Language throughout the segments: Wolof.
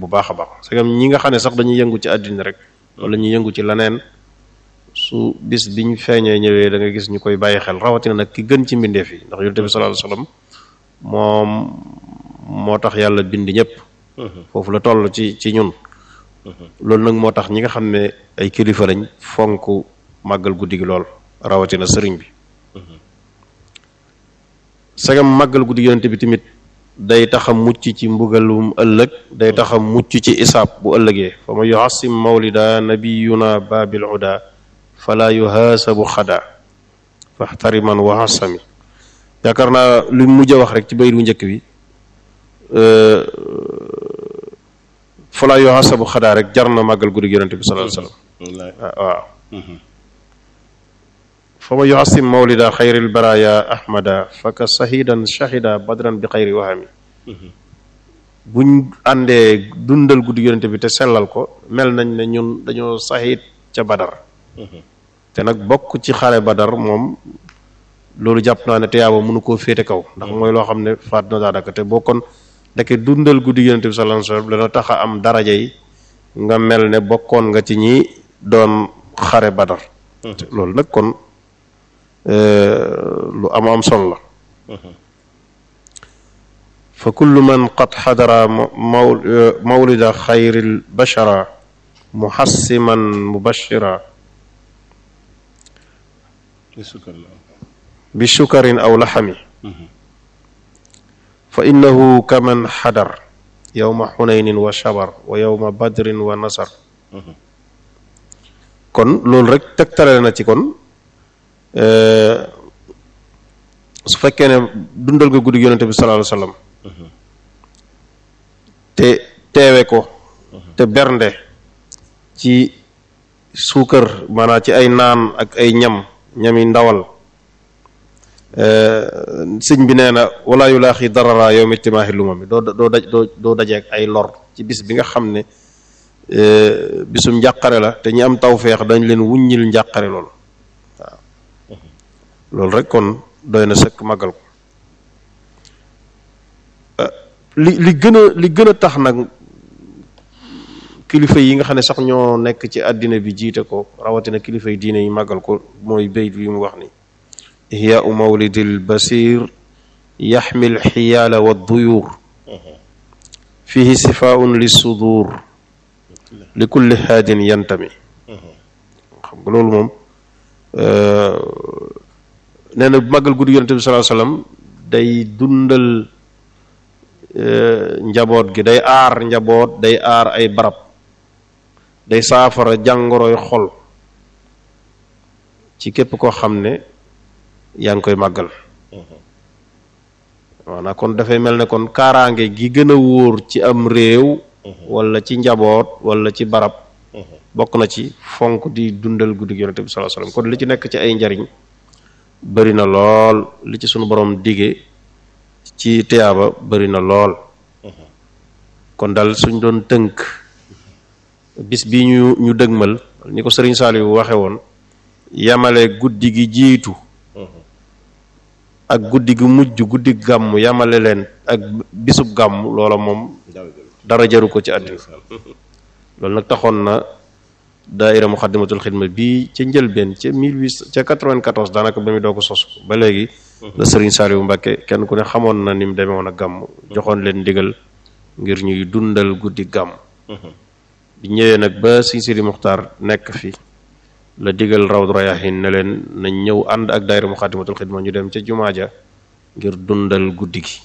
bu baax a baax c'est comme ñi nga xam ne sax dañuy yëngu ci àddina rek wala ñu yëngu ci leneen su bis biñ feeñee ñëwee da nga gis ñu koy bàyyi xel rawatina nag ki gën ci mbindeef yi ndax yonent bi sallallahu alayhi wasallam moom moo tax yàlla bind ñëpp foofu la toll ci ci ñun loolu nag moo tax ñi nga xam ne ay kilifa lañ fonk màggal guddi gi lool rawatina sëriñ bi sagam màggal guddi gi yonent bi tamit day tax a mucc ci mbugalum ëllëg day tax a mucc ci isaab bu ëllëgee fa ma yuhasim mawlida nabiyuna babil huda fala yuhaasabu xada faxtariman wa hasami yaakaar naa lu mujj a wax rek ci bayit wu njëkk bi fala yuhaasabu xada rek jar na màggal guddi gi yonent bi sallallahu alayhi wasallam waaw fa ma yuhasim mawlida xayril baraya ahmada faka sahidan shahida badran bi xayri wahami buñ àndee dundal guddi yonente bi te sellal ko mel nañ ne ñun dañoo sahid ca badar te nag bokk ci xare badar moom loolu jàpp naa ne te yaaba mënu koo féete kaw ndax mooy loo xam ne faat na daanaka te boo kon ndeke dundal guddi yonente bi sallallahu alayhi wasallam dana tax a am daraja yi nga mel ne bokkoon nga ci ñi doon xare badar loolu nag kon lu am am solo la fa kullu man qad xadara mawlida xayril bashara muhassiman mubashira bi sukarin aw laxami fa innahu kaman xadar yowma xunaynin wa shabar wa yowma badrin wa nasar kon loolu rek tegtale na ci kon su fekkee ne dundal nga guddi yonente bi sallallahu alayhi wasallam te teewe ko te bernde ci suukar maanaam ci ay naan ak ay ñam ñami ndawal sëñ bi nee na wala yu laaxi darara yow mi timaaxi luma mi doo doo daj doo doo dajeek ay lor ci bis bi nga xam ne bisum njàqare la te ñi am tawfeex dañ leen wuññil njàqare loolu waaw loolu rek kon doy na sëkk màggal ko li li gën a li gën a tax nag kilifa yi nga xam ne sax ñoo nekk ci àddina bi jiite ko rawatina kilifa yi diine yi màggal ko mooy bayt bi mu wax ni ihyaau mawlidil basir yaxmil xiyaala wa duyuur fihi sifaun li sudur li kulli haadin yantami xam nga loolu moom nee na màggal guddi yonente bi sallallahu alayhi wasallam day dundal njaboot gi day aar njaboot day aar ay barab day saafara jàngoroy xol ci képp koo xam ne yaa ngi koy màggal maanaam kon dafay mel ne kon kaaraange gi gën a wóor ci am réew wala ci njaboot wala ci barab bokk na ci fonk di dundal guddi yonente bi sallallahu alayhi wasallam kon li ci nekk ci ay njariñ bari na lool li ci sunu borom dige ci tiyaaba bari na lool kon dal suñ doon tënk bis bi ñu ñu dëgmal ni ko sëriñ Saliou waxe woon yamale guddi gi jiitu ak guddi gi mujj guddi gàmm yamale leen ak bisub gàmm loola moom dara jaru ko ci àddina loolu nag taxoon na daaira muxaddamatul xidma bii ca njëlbeen ca mille huit ca quatre-vingt-quatorze daanaka ba mu doo ko sos ba léegi la sëriñ Saliou Mbacke kenn ku ne xamoon na ni mu demee woon a gàmm joxoon leen ndigal ngir ñuy dundal guddi gàmm bi ñëwee nag ba Sëriñ Sidi Muxtaar nekk fi la digal Rawdu Rayaahin ne leen nañ ñëw ànd ak daaira muxaddamatul xidma ñu dem ca jumaa ja ngir dundal guddi gi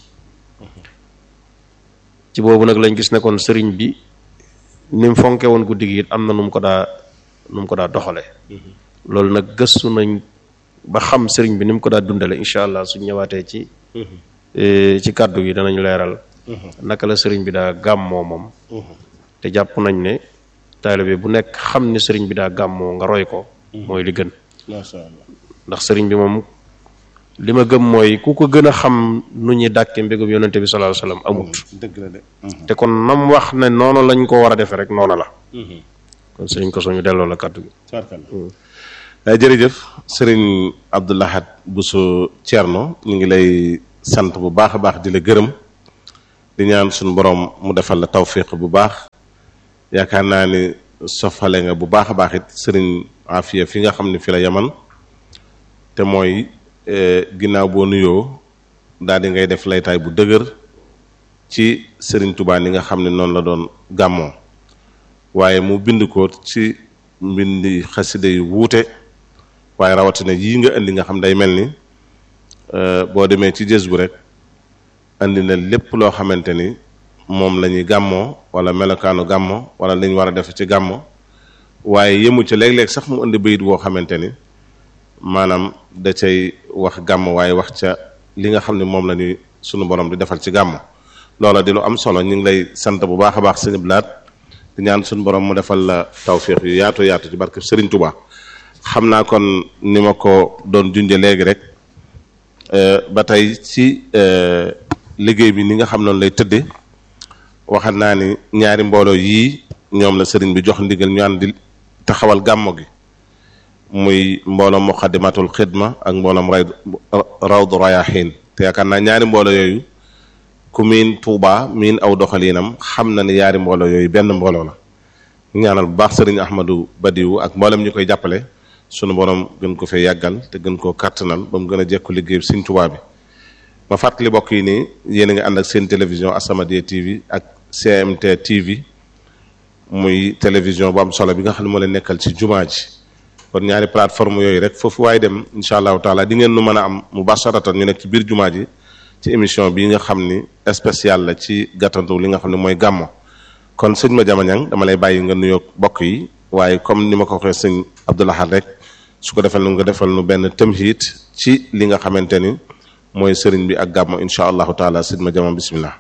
ci boobu nag lañ gis ne kon sëriñ bi ni mu fonke woon guddi gi it am na nu mu ko daa nu mu ko daa doxale loolu nag gëstu nañ ba xam sëriñ bi ni mu ko daa dundale incha allah suñ ñëwaatee ci ci kàddu gi danañ leeral naka la sëriñ bi daa gàmmoo moom te jàpp nañ ne taalibe bu nekk xam ne sëriñ bi daa gàmmoo nga roy ko mooy li gën macha allah ndax sëriñ bi moom li ma gëm mooy ku ko gën a xam nu ñuy dàkke mbégum yonente bi sallallahu alayhi wasallam amut dëgg la de te kon nam wax ne noonu lañ ko war a defee rek noonu la kon sëriñ ko suñu delloo la kàddu gi tabarkalla jërëjëf sëriñ Abdou Lahad Bousso Thierno ñu ngi lay sant bu baax a baax di la gërëm di ñaan suñu borom mu defal la tawfiq bu baax yaakaar naa ni sofale nga bu baax a baax it sëriñ Afia fi nga xam ne fi la yaman te mooy ginnaaw boo nuyoo daal di ngay def laytaay bu dëgër ci sëriñ Touba ni nga xam ne noonu la doon gàmmoo waaye mu bind ko ci mbindi xasida yu wuute waaye rawatina yii nga indi nga xam day mel ni boo demee ci jës bu rek indi na lépp loo xamante ni moom la ñuy gàmmoo wala melokaanu gàmmo wala li ñu war a def ci gàmmo waaye yëmu ci léeg-léeg sax mu indi bayit woo xamante ni maanaam da cay wax gàmmo waaye wax ca li nga xam ne moom la ñuy sunu borom di defal ci gàmmo loola di lu am solo ñu ngi lay sant bu baax a baax sëñ Blaat di ñaan sunu borom mu defal la tawfiix yu yaatu yaatu ci barke Serigne Touba xam naa kon ni ma ko doon junje léegi rek ba tey ci liggéey bi ni nga xam noonu lay tëdde waxat naa ni ñaari mbooloo yii ñoom la sëriñ bi jox ndigal ñu ànd di taxawal gàmmo gi muy mbooloom muqaddimatul xidma ak mbooloom ray rawdu rayaxiin te yaakaar naa ñaari mbooloo yooyu ku miin Tuuba miin aw doxaliinam xam na ni ñaari mbooloo yooyu benn mbooloo la ñaanal bu baax sëriñ Ahmadou Badiou ak mboolem ñu koy jàppale sunu borom gën ko fee yàggal te gën koo kàttanal ba mu gën a jekku liggéey bi Sëriñ Tuuba bi ma fàttali bokk yi nii yéen a ngi ànd ak seen télévision As-Samadiyya TV ak CMT TV muy télévision bu am solo bi nga xam ne moo leen nekkal ci jumaa ji kon ñaari plateforme yooyu rek foofu waaye dem incha allahu taala di ngeen nu mën a am mubasharatan ñu nekk ci biir jumaa ji ci émission bi nga xam ni spécial la ci gàttandu li nga xam ne mooy gàmmo kon sëñ ma jamañang dama lay bàyyi nga nuyoo bokk yi waaye comme ni ma ko waxee sëñ Abdoulahad rek su ko defal nu nga defal nu benn tamhid ci li nga xamante ni mooy sëriñ bi ak gàmmo incha allahu taala sëñ ma jama bismillah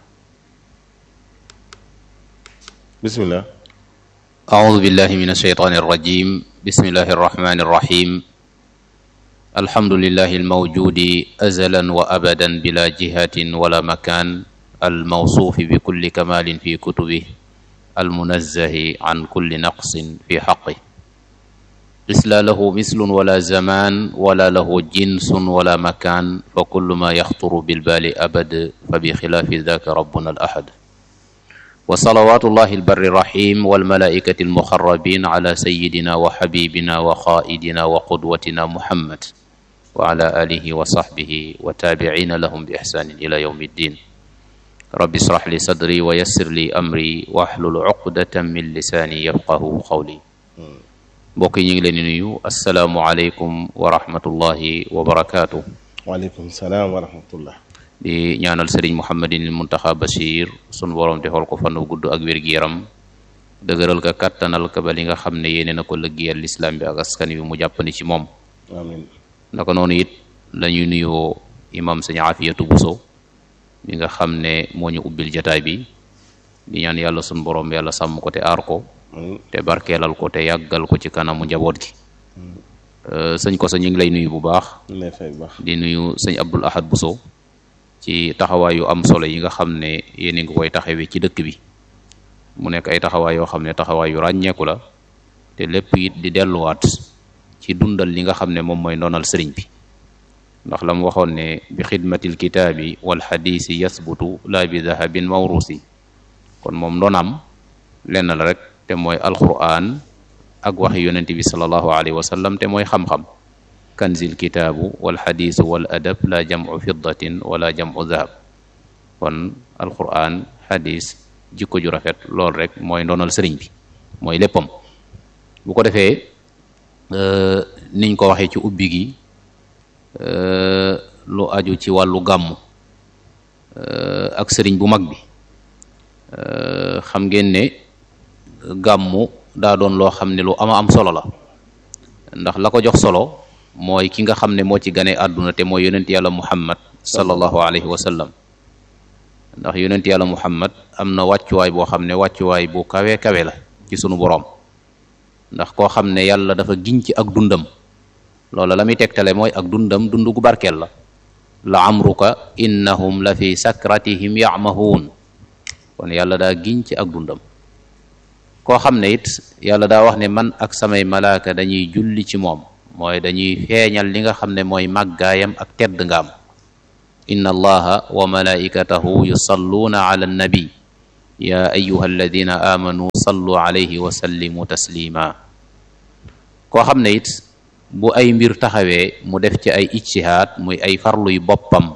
bismillah أعوذ بالله من الشيطان الرجيم بسم الله الرحمن الرحيم الحمد لله الموجود أزلا وأبدا بلا جهة ولا مكان الموصوف بكل كمال في كتبه المنزه عن كل نقص في حقه ليس له مثل ولا زمان ولا له جنس ولا مكان فكل ما يخطر بالبال أبد فبخلاف ذاك ربنا الأحد وصلوات الله البر الرحيم والملائكة المخربين على سيدنا وحبيبنا وخائدنا وقدوتنا محمد وعلى آله وصحبه وتابعين لهم بإحسان إلى يوم الدين رب اشرح لي صدري ويسر لي أمري واحلل عقدة من لساني يفقه قولي mbokk yi ñu ngi leen di nuyu asalaamualeykum wa rahmatullahi wa barakaatu. waaleykum salaam wa rahmatullah. di ñaanal sëriñ Mouhamadin Muntaxa Bachir sunu borom defal ko fan wu gudd ak wér-gu-yaram dëgëral ka kattanal ka ba li nga xam ne yéene na ko lëggéeyal lislaam bi ak askan wi mu jàppandi ci moom. amiin naka noonu it la ñuy nuyoo imam sëñ Afiyatu Buso mi nga xam ne moo ñu ubbil jataay bi di ñaan yàlla sunu borom yàlla sàmm ko te aar ko. te barkeelal ko te yàggal ko ci kanamu njaboot gi sëñ ko sa ñu ngi lay nuyu bu baax di nuyu sëñ Abdul Ahad Buso ci taxawaay yu am solo yi nga xam ne yéen a ngi koy taxawee ci dëkk bi mu nekk ay taxawaay yoo xam ne taxawaay yu ràññeeku la te lépp it di delluwaat ci dundal li nga xam ne moom mooy ndonal sëriñ bi ndax la mu waxoon ne bi xidmatil kitaabi wal xadiisi yasbutu laa bi dahabin mawrusi kon moom ndonam lenn la rek te mooy alquran ak waxi yonent bi salallahu alayhi wa sallam te mooy xam-xam kanzil kitaabu wal xadiisu wal adab la jamu fiddatin wala jamu dahab kon alquran xadis jikko ju rafet lool rek mooy ndonal sëriñ bi mooy léppam bu ko defee niñ ko waxee ci ubbi gi lu aju ci wàllu gàmmu ak sëriñ bu mag bi xam ngeen ne gàmmu daa doon loo xam ne lu ama am solo la ndax la ko jox solo mooy ki nga xam ne moo ci gane àdduna te mooy yonent yàlla muhammad sallallahu alayhi wa sallam ndax yonent yàlla muhammad am na wàccuwaay boo xam ne wàccuwaay bu kawe kawe la ci sunu boroom ndax koo xam ne yàlla dafa giñ ci ak dundam loola la muy tegtale mooy ak dundam dund gu barkeel la la amruka innahum la fi sakratihim yamahuun kon yàlla daa giñ ci ak dundam koo xam ne it yàlla daa wax ne man ak samay malaaka dañuy julli ci moom mooy dañuy feeñal li nga xam ne mooy màggaayam ak tedd ngaam inna allaha wa malaikatahu yusalluuna ala annabi ya ayuha alladina amanu sallu alayhi wa sallimu taslima koo xam ne it bu ay mbir taxawee mu def ci ay ijtihaad muy ay farluy boppam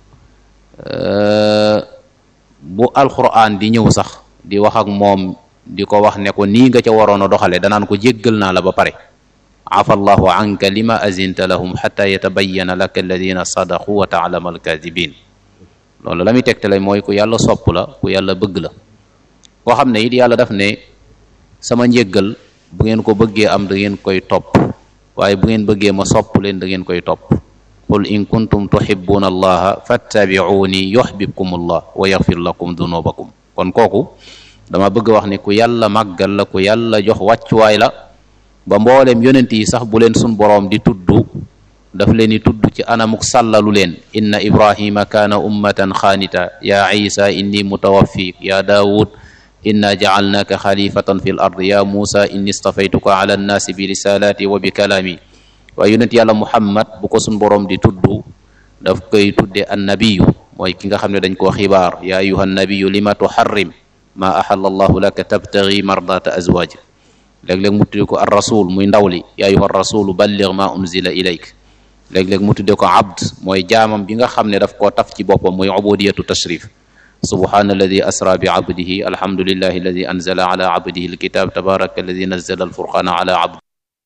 bu alquran di ñëw sax di wax ak moom di ko wax ne ko nii nga ca waroon a doxale danaan ko jéggal naa la ba pare afa allahu anka lima azinta lahum xata yatabayana laka alladina sadaqu wa taalama alkadibin loolu la muy tegtale mooy ku yàlla sopp la ku yàlla bëgg la koo xam ne it yàlla daf ne sama njéggal bu ngeen ko bëggee am da ngeen koy topp waaye bu ngeen bëggee ma sopp leen da ngeen koy topp qul in kuntum tuhibbuna allaha fattabi'uni yuhbibkum allah wa yaghfir lakum dunubakum kon kooku dama bëgg wax ne ku yàlla màggal la ku yàlla jox wàccuwaay la ba mbooleem yonent yi sax bu leen sun boroom di tudd daf leen di tudd ci anamuk sàllalu leen inna ibrahima kaana ummatan xaanita ya isa inni mutawaffik ya daawud inna jacalnaaka xalifatan fi l ard ya muusa inni stafaytuka ala annaasi bi risalati wa bi kalaami waaye yonent yàlla muhammad bu ko sun boroom di tudd daf koy tudde annabiyu mooy ki nga xam ne dañ koo xibaar ya ayuha annabiyu lima tuharrim ma ahalla allahu laka tabtagi mardata azwajik léeg-léeg mu tudde ko ar rasul muy ndaw li ya ayuha rasulu balligh ma unzila ilayk léeg-léeg mu tudde ko abd mooy jaamam bi nga xam ne daf koo taf ci boppam muy ubudiyatu tashrif subhana alladi asra bi abdihi alhamdulillahi alladi anzala ala abdihi alkitab tabaraka alladi nazzala alfurqana ala abdi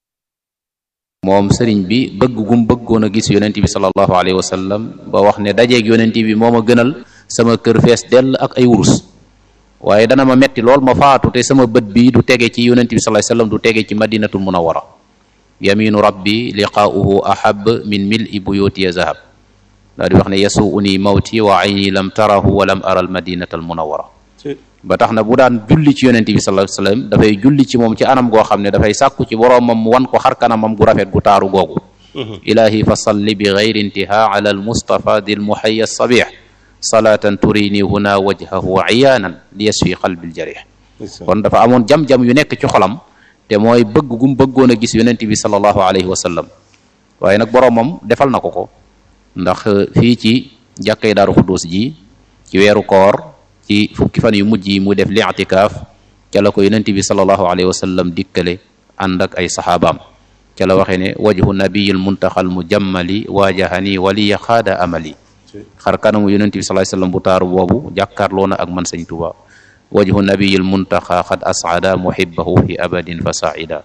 moom sëriñ bi bëgg gum bëggoon a gis yonent bi sallallahu alayhi wa sallam ba wax ne dajeeg yonent bi moo ma gënal sama kër fees dell ak ay wurus waaye dana ma metti lool ma faatu te sama bët bi du tege ci yonent bi sallallahu alayhi wa sallam du tege ci madinatul munawwara yaminu rabbi liqaa'uhu ahab min mil'i buyuti ya zahab daa di wax ne yasuuni mawti wa ayni lam tarahu wa lam ara al madinata al munawwara ba tax na bu daan julli ci yonent bi sallallahu alayhi wasallam dafay julli ci moom ci anam goo xam ne dafay sàkku ci boroomam mu wan ko xar kanamam gu rafet gu taaru googu ilahi fa salli bi gayri intiha ala al mustafa dil muhayya sabih salatan turini huna wajhahu iyaanan li yasfi qalbi al jarih kon dafa amoon jam-jam yu nekk ci xolam te mooy bëgg gum bëggoon a gis yonent bi sallallahu alayhi wa sallam waaye nag boroomam defal na ko ko ndax fii ci jàkkay daaru xudduus ji ci weeru koor ci fukki fan yu mujj yi mu def li'tikaaf ca la ko yonent bi sallallahu alayhi wa sallam dikkale ànd ak ay saxaabaam ca la waxee ne wajhu nabiyil muntaxal mujammali waajahani waliya xaada amali xar kanamu yonent bi sallallahu alayhi wa sallam bu taaru boobu jàkkaarloo na ak man sëñ Tuubaa wajhu nabiyil muntaxa xad asada muhibbahu fi abadin fa saida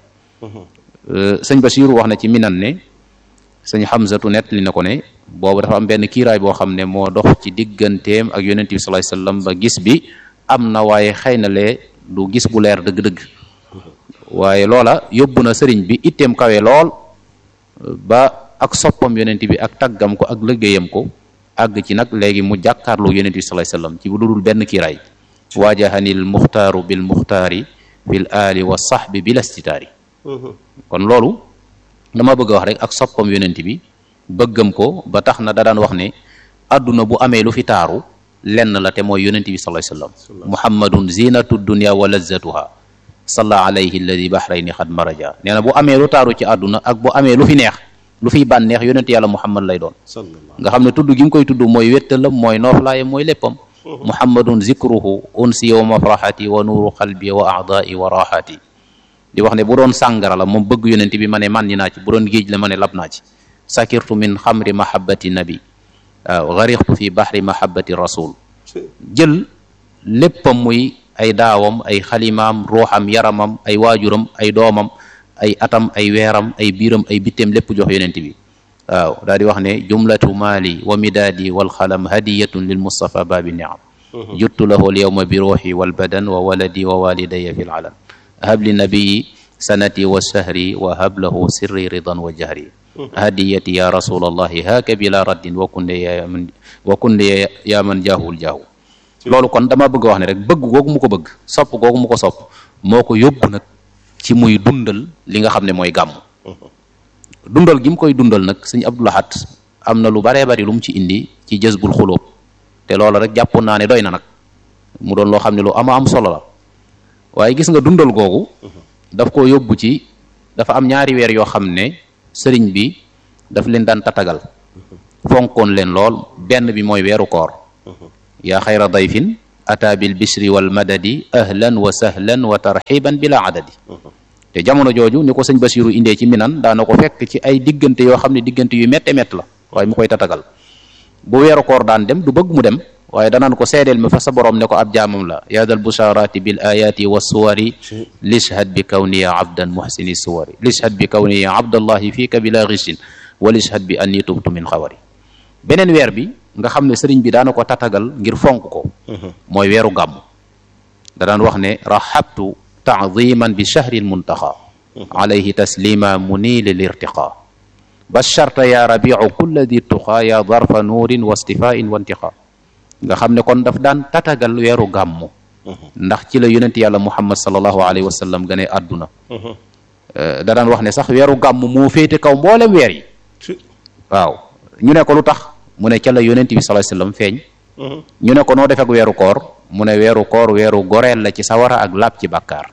sëñ Basiiru wax na ci minan ne sëñ Xamsatu nett li na ko ne boobu dafa am benn kiiraay boo xam ne moo dox ci digganteem ak yonent bi sallallahu alayhi wasallam ba gis bi am na waaye xëy na lee du gis bu leer dëgg-dëgg waaye loola yóbbu na sëriñ bi itteem kawe lool ba ak soppam yonent bi ak taggam ko ak liggéeyam ko àgg ci nag léegi mu jàkkaarloo yonent bi sallallahu alayhi wasallam ci bu dudul benn kiiraay waajahanil muxtaaru bil muxtaari fil aali wa sahbi bil astitaari kon loolu dama bëgg a wax rek ak soppam yonent bi bëggam ko ba tax na da daan wax ne adduna bu amee lu fi taaru lenn la te mooy yonent bi sallallahu alayhi wasallam muhammadun zinatu dunya wa lazzatuha salla alayhi alladi bahrayni xad maraja nee na bu amee lu taaru ci àdduna ak bu amee lu fi neex lu fiy bànneex yonent yàlla muhammad lay doon nga xam ne tudd gi nga koy tudd mooy wéttalam mooy nooflaayam mooy léppam muhammadun zikruhu unsi wa mafraxati wa nuuru qalbi wa aadai wa raxati di wax ne bu doon sàngara la moom bëgg yonent bi ma ne man ni naa ci bu doon géej la ma ne lab naa ci sakirtu min xamri mahabbati nabi waaw garixtu fi bahri mahabbati rasul jël léppam muy ay daawam ay xalimaam ruuxam yaramam ay waajuram ay doomam ay atam ay weeram ay biiram ay bitteem lépp jox yonent bi waaw daal di wax ne jumlatu maali wa midaadi walxalam hadiyatun lil mustafa baabi niam juttu lahu al yawma bi ruuxi walbadan wa waladi wa walidaya fi lalan hab li nabiyi sanati wa shahri wa hab lahu sirri ridan wa jahri hadiyati ya rasulallahi haaka bila raddin wa kunde ya man wa kunde ya man jaahul jaahu loolu kon dama bëgg wax ne rek bëgg googu mu ko bëgg sopp googu mu ko sopp moo ko yóbbu nag ci muy dundal li nga xam ne mooy gàmm dundal gi mu koy dundal nag sëñ Abdul Ahad am na lu baree bari lu mu ci indi ci jësbul xulóob te loolu rek jàppoon naa ne doy na nag mu doon loo xam ne lu ama am solo la waaye gis nga dundal googu daf koo yóbbu ci dafa am ñaari weer yoo xam ne sëriñ bi daf leen daan tatagal fonkoon leen lool benn bi mooy weeru koor yaa xayra dayfin ata bil bishri wal madadi ahlan wa sahlan wa tarxiban bila adadi te jamono jooju ni ko sëñ Basiru indee ci minan daana ko fekk ci ay diggante yoo xam ne diggante yu métte métt la waaye mu koy tatagal bu weeru koor daan dem du bëgg mu dem waaye danaan ko seedeel mi fa sa borom ne ko ab jaamam la yaadal busharati bil ayati wa suwari lishhad bi kawniya abdan muhsini suwari lishhad bi kawniya abdallahi fiika bila ghishin wa lishhad bi anni tubtu min xawari beneen weer bi nga xam ne sëriñ bi daana ko tatagal ngir fonk ko mooy weeru gàmm da daan wax ne rahabtu taadiman bi shahri lmuntaxa alayhi taslima munili lirtiqa basharta ya rabiu kulla di tuqa ya darfa nuurin wa stifain wa intiqa nga xam ne kon daf daan tatagal weeru gàmm ndax ci la yonent yàlla muhammad salallahu alayhi wa sallam gane àdduna da daan wax ne sax weeru gàmm moo féete kaw mboolem weer yi waaw ñu ne ko lu tax mu ne ca la yonent bi sallallahu alayhi wasallam feeñ ñu ne ko noo def ak weeru koor mu ne weeru koor weeru goreel la ci sawara ak laab ci bàkkaar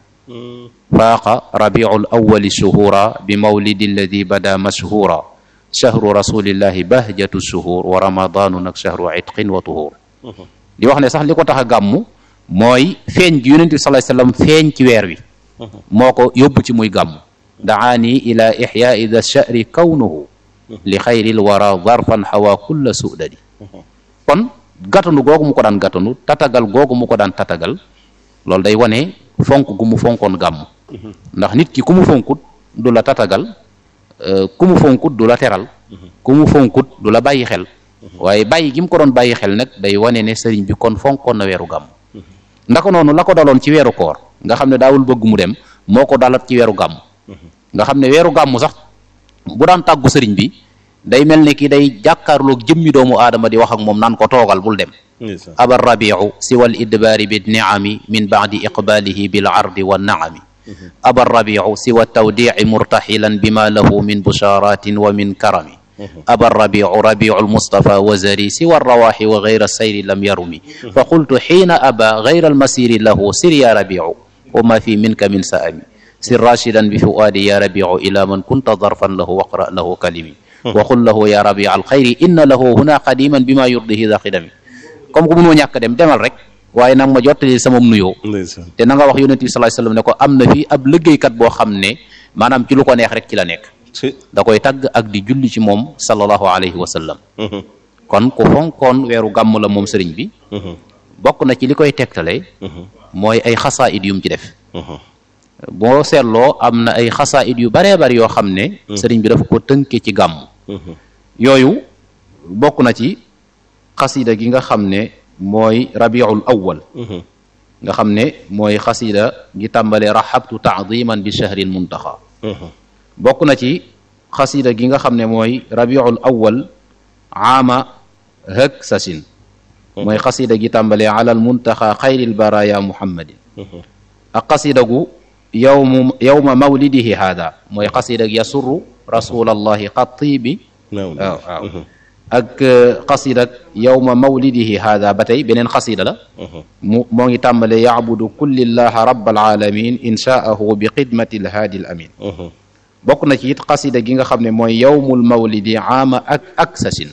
faaqa rabiul awwali shuhura bi mawlidi alladi bada mashhura shahru rasulillahi bahjatu shuhur wa ramadanu nag shahru itqin wa tuhur di wax ne sax li ko tax a gàmm mooy feeñ gi yonent bi sallallahu alayhi wasallam feeñ ci weer wi moo ko yóbbu ci muy gàmm daani ila ixyaai da shahri kawnuhu li xayril wara zarfan xawa kulla sudadi kon gàttanu googu mu ko daan gàttanu tatagal googu mu ko daan tatagal loolu day wane fonk gu mu fonkoon gàmm ndax nit ki ku mu fonkut du la tatagal ku mu fonkut du la teral ku mu fonkut du la bàyyi xel waaye bàyyi gi mu ko doon bàyyi xel nag day wane ne sëriñ bi kon fonkoon na weeru gàmm ndaka noonu la ko daloon ci weeru koor nga xam ne daawul bëgg mu dem moo ko dalat ci weeru gàmm nga xam ne weeru gàmm sax bu daan tàggu sëriñ bi day mel ne ki day jàkkaarloog jëmmi doomu aadama di wax ak moom naan ko toogal bul dem aba rabiu siwa al idbaari bi niami min baadi iqbaalihi bil ardi wa naami aba rabiu siwa tawdici murtaxilan bima lahu min busharatin wa min karami aba rabiu rabiu almustafa wa zari siwa rawaxi wa gayra sayri lam yarumi fa qultu xiina aba gayra almasiri lahu sir ya rabiu wa ma fi minka min saami sir rashidan bi fuaadi ya rabiu ila man kunta darfan lahu waqra lahu kalimi waxul lahu ya rabi al xayri inna lahu huna qadiman bi ma yurdihi da xidami comme que mënoo ñàkk dem demal rek waaye nag ma jottali sama nuyoo te na nga wax yonent bi sallallahu alayhi wasallam ne ko am na fi ab liggéeykat boo xam ne maanaam ci lu ko neex rek ci la nekk da koy tagg ak di julli ci moom sallallahu alayhi wa sallam kon ku fonkoon weeru gàmm la moom sëriñ bi bokk na ci li koy tegtale mooy ay xasaayid yum ci def boo seetloo am na ay xasaayid yu baree bari yoo xam ne sëriñ bi dafa ko tënke ci gàmm yooyu bokk na ci xasida gi nga xam ne mooy rabiul awwal nga xam ne mooy xasida gi tàmbale rahabtu taadiman bi shahril muntaxa bokk na ci xasida gi nga xam ne mooy rabiul awwal aama hëg sasin mooy xasida gi tàmbale ala al muntaxa xayril baraya muhammadin ak xasida gu yowmu yowma mawlidihi hada mooy xasida gi yasurru rasulallahi xatibi waaw waaw ak xasida yowma mawlidihi hada ba tey beneen xasida la mu moo ngi tàmbale yacbudu kullillaha rabbal alamin inshaahu bi xidmati lhaadi l amin bokk na ci it xasida gi nga xam ne mooy yowmul mawlidi aama ak ak sasin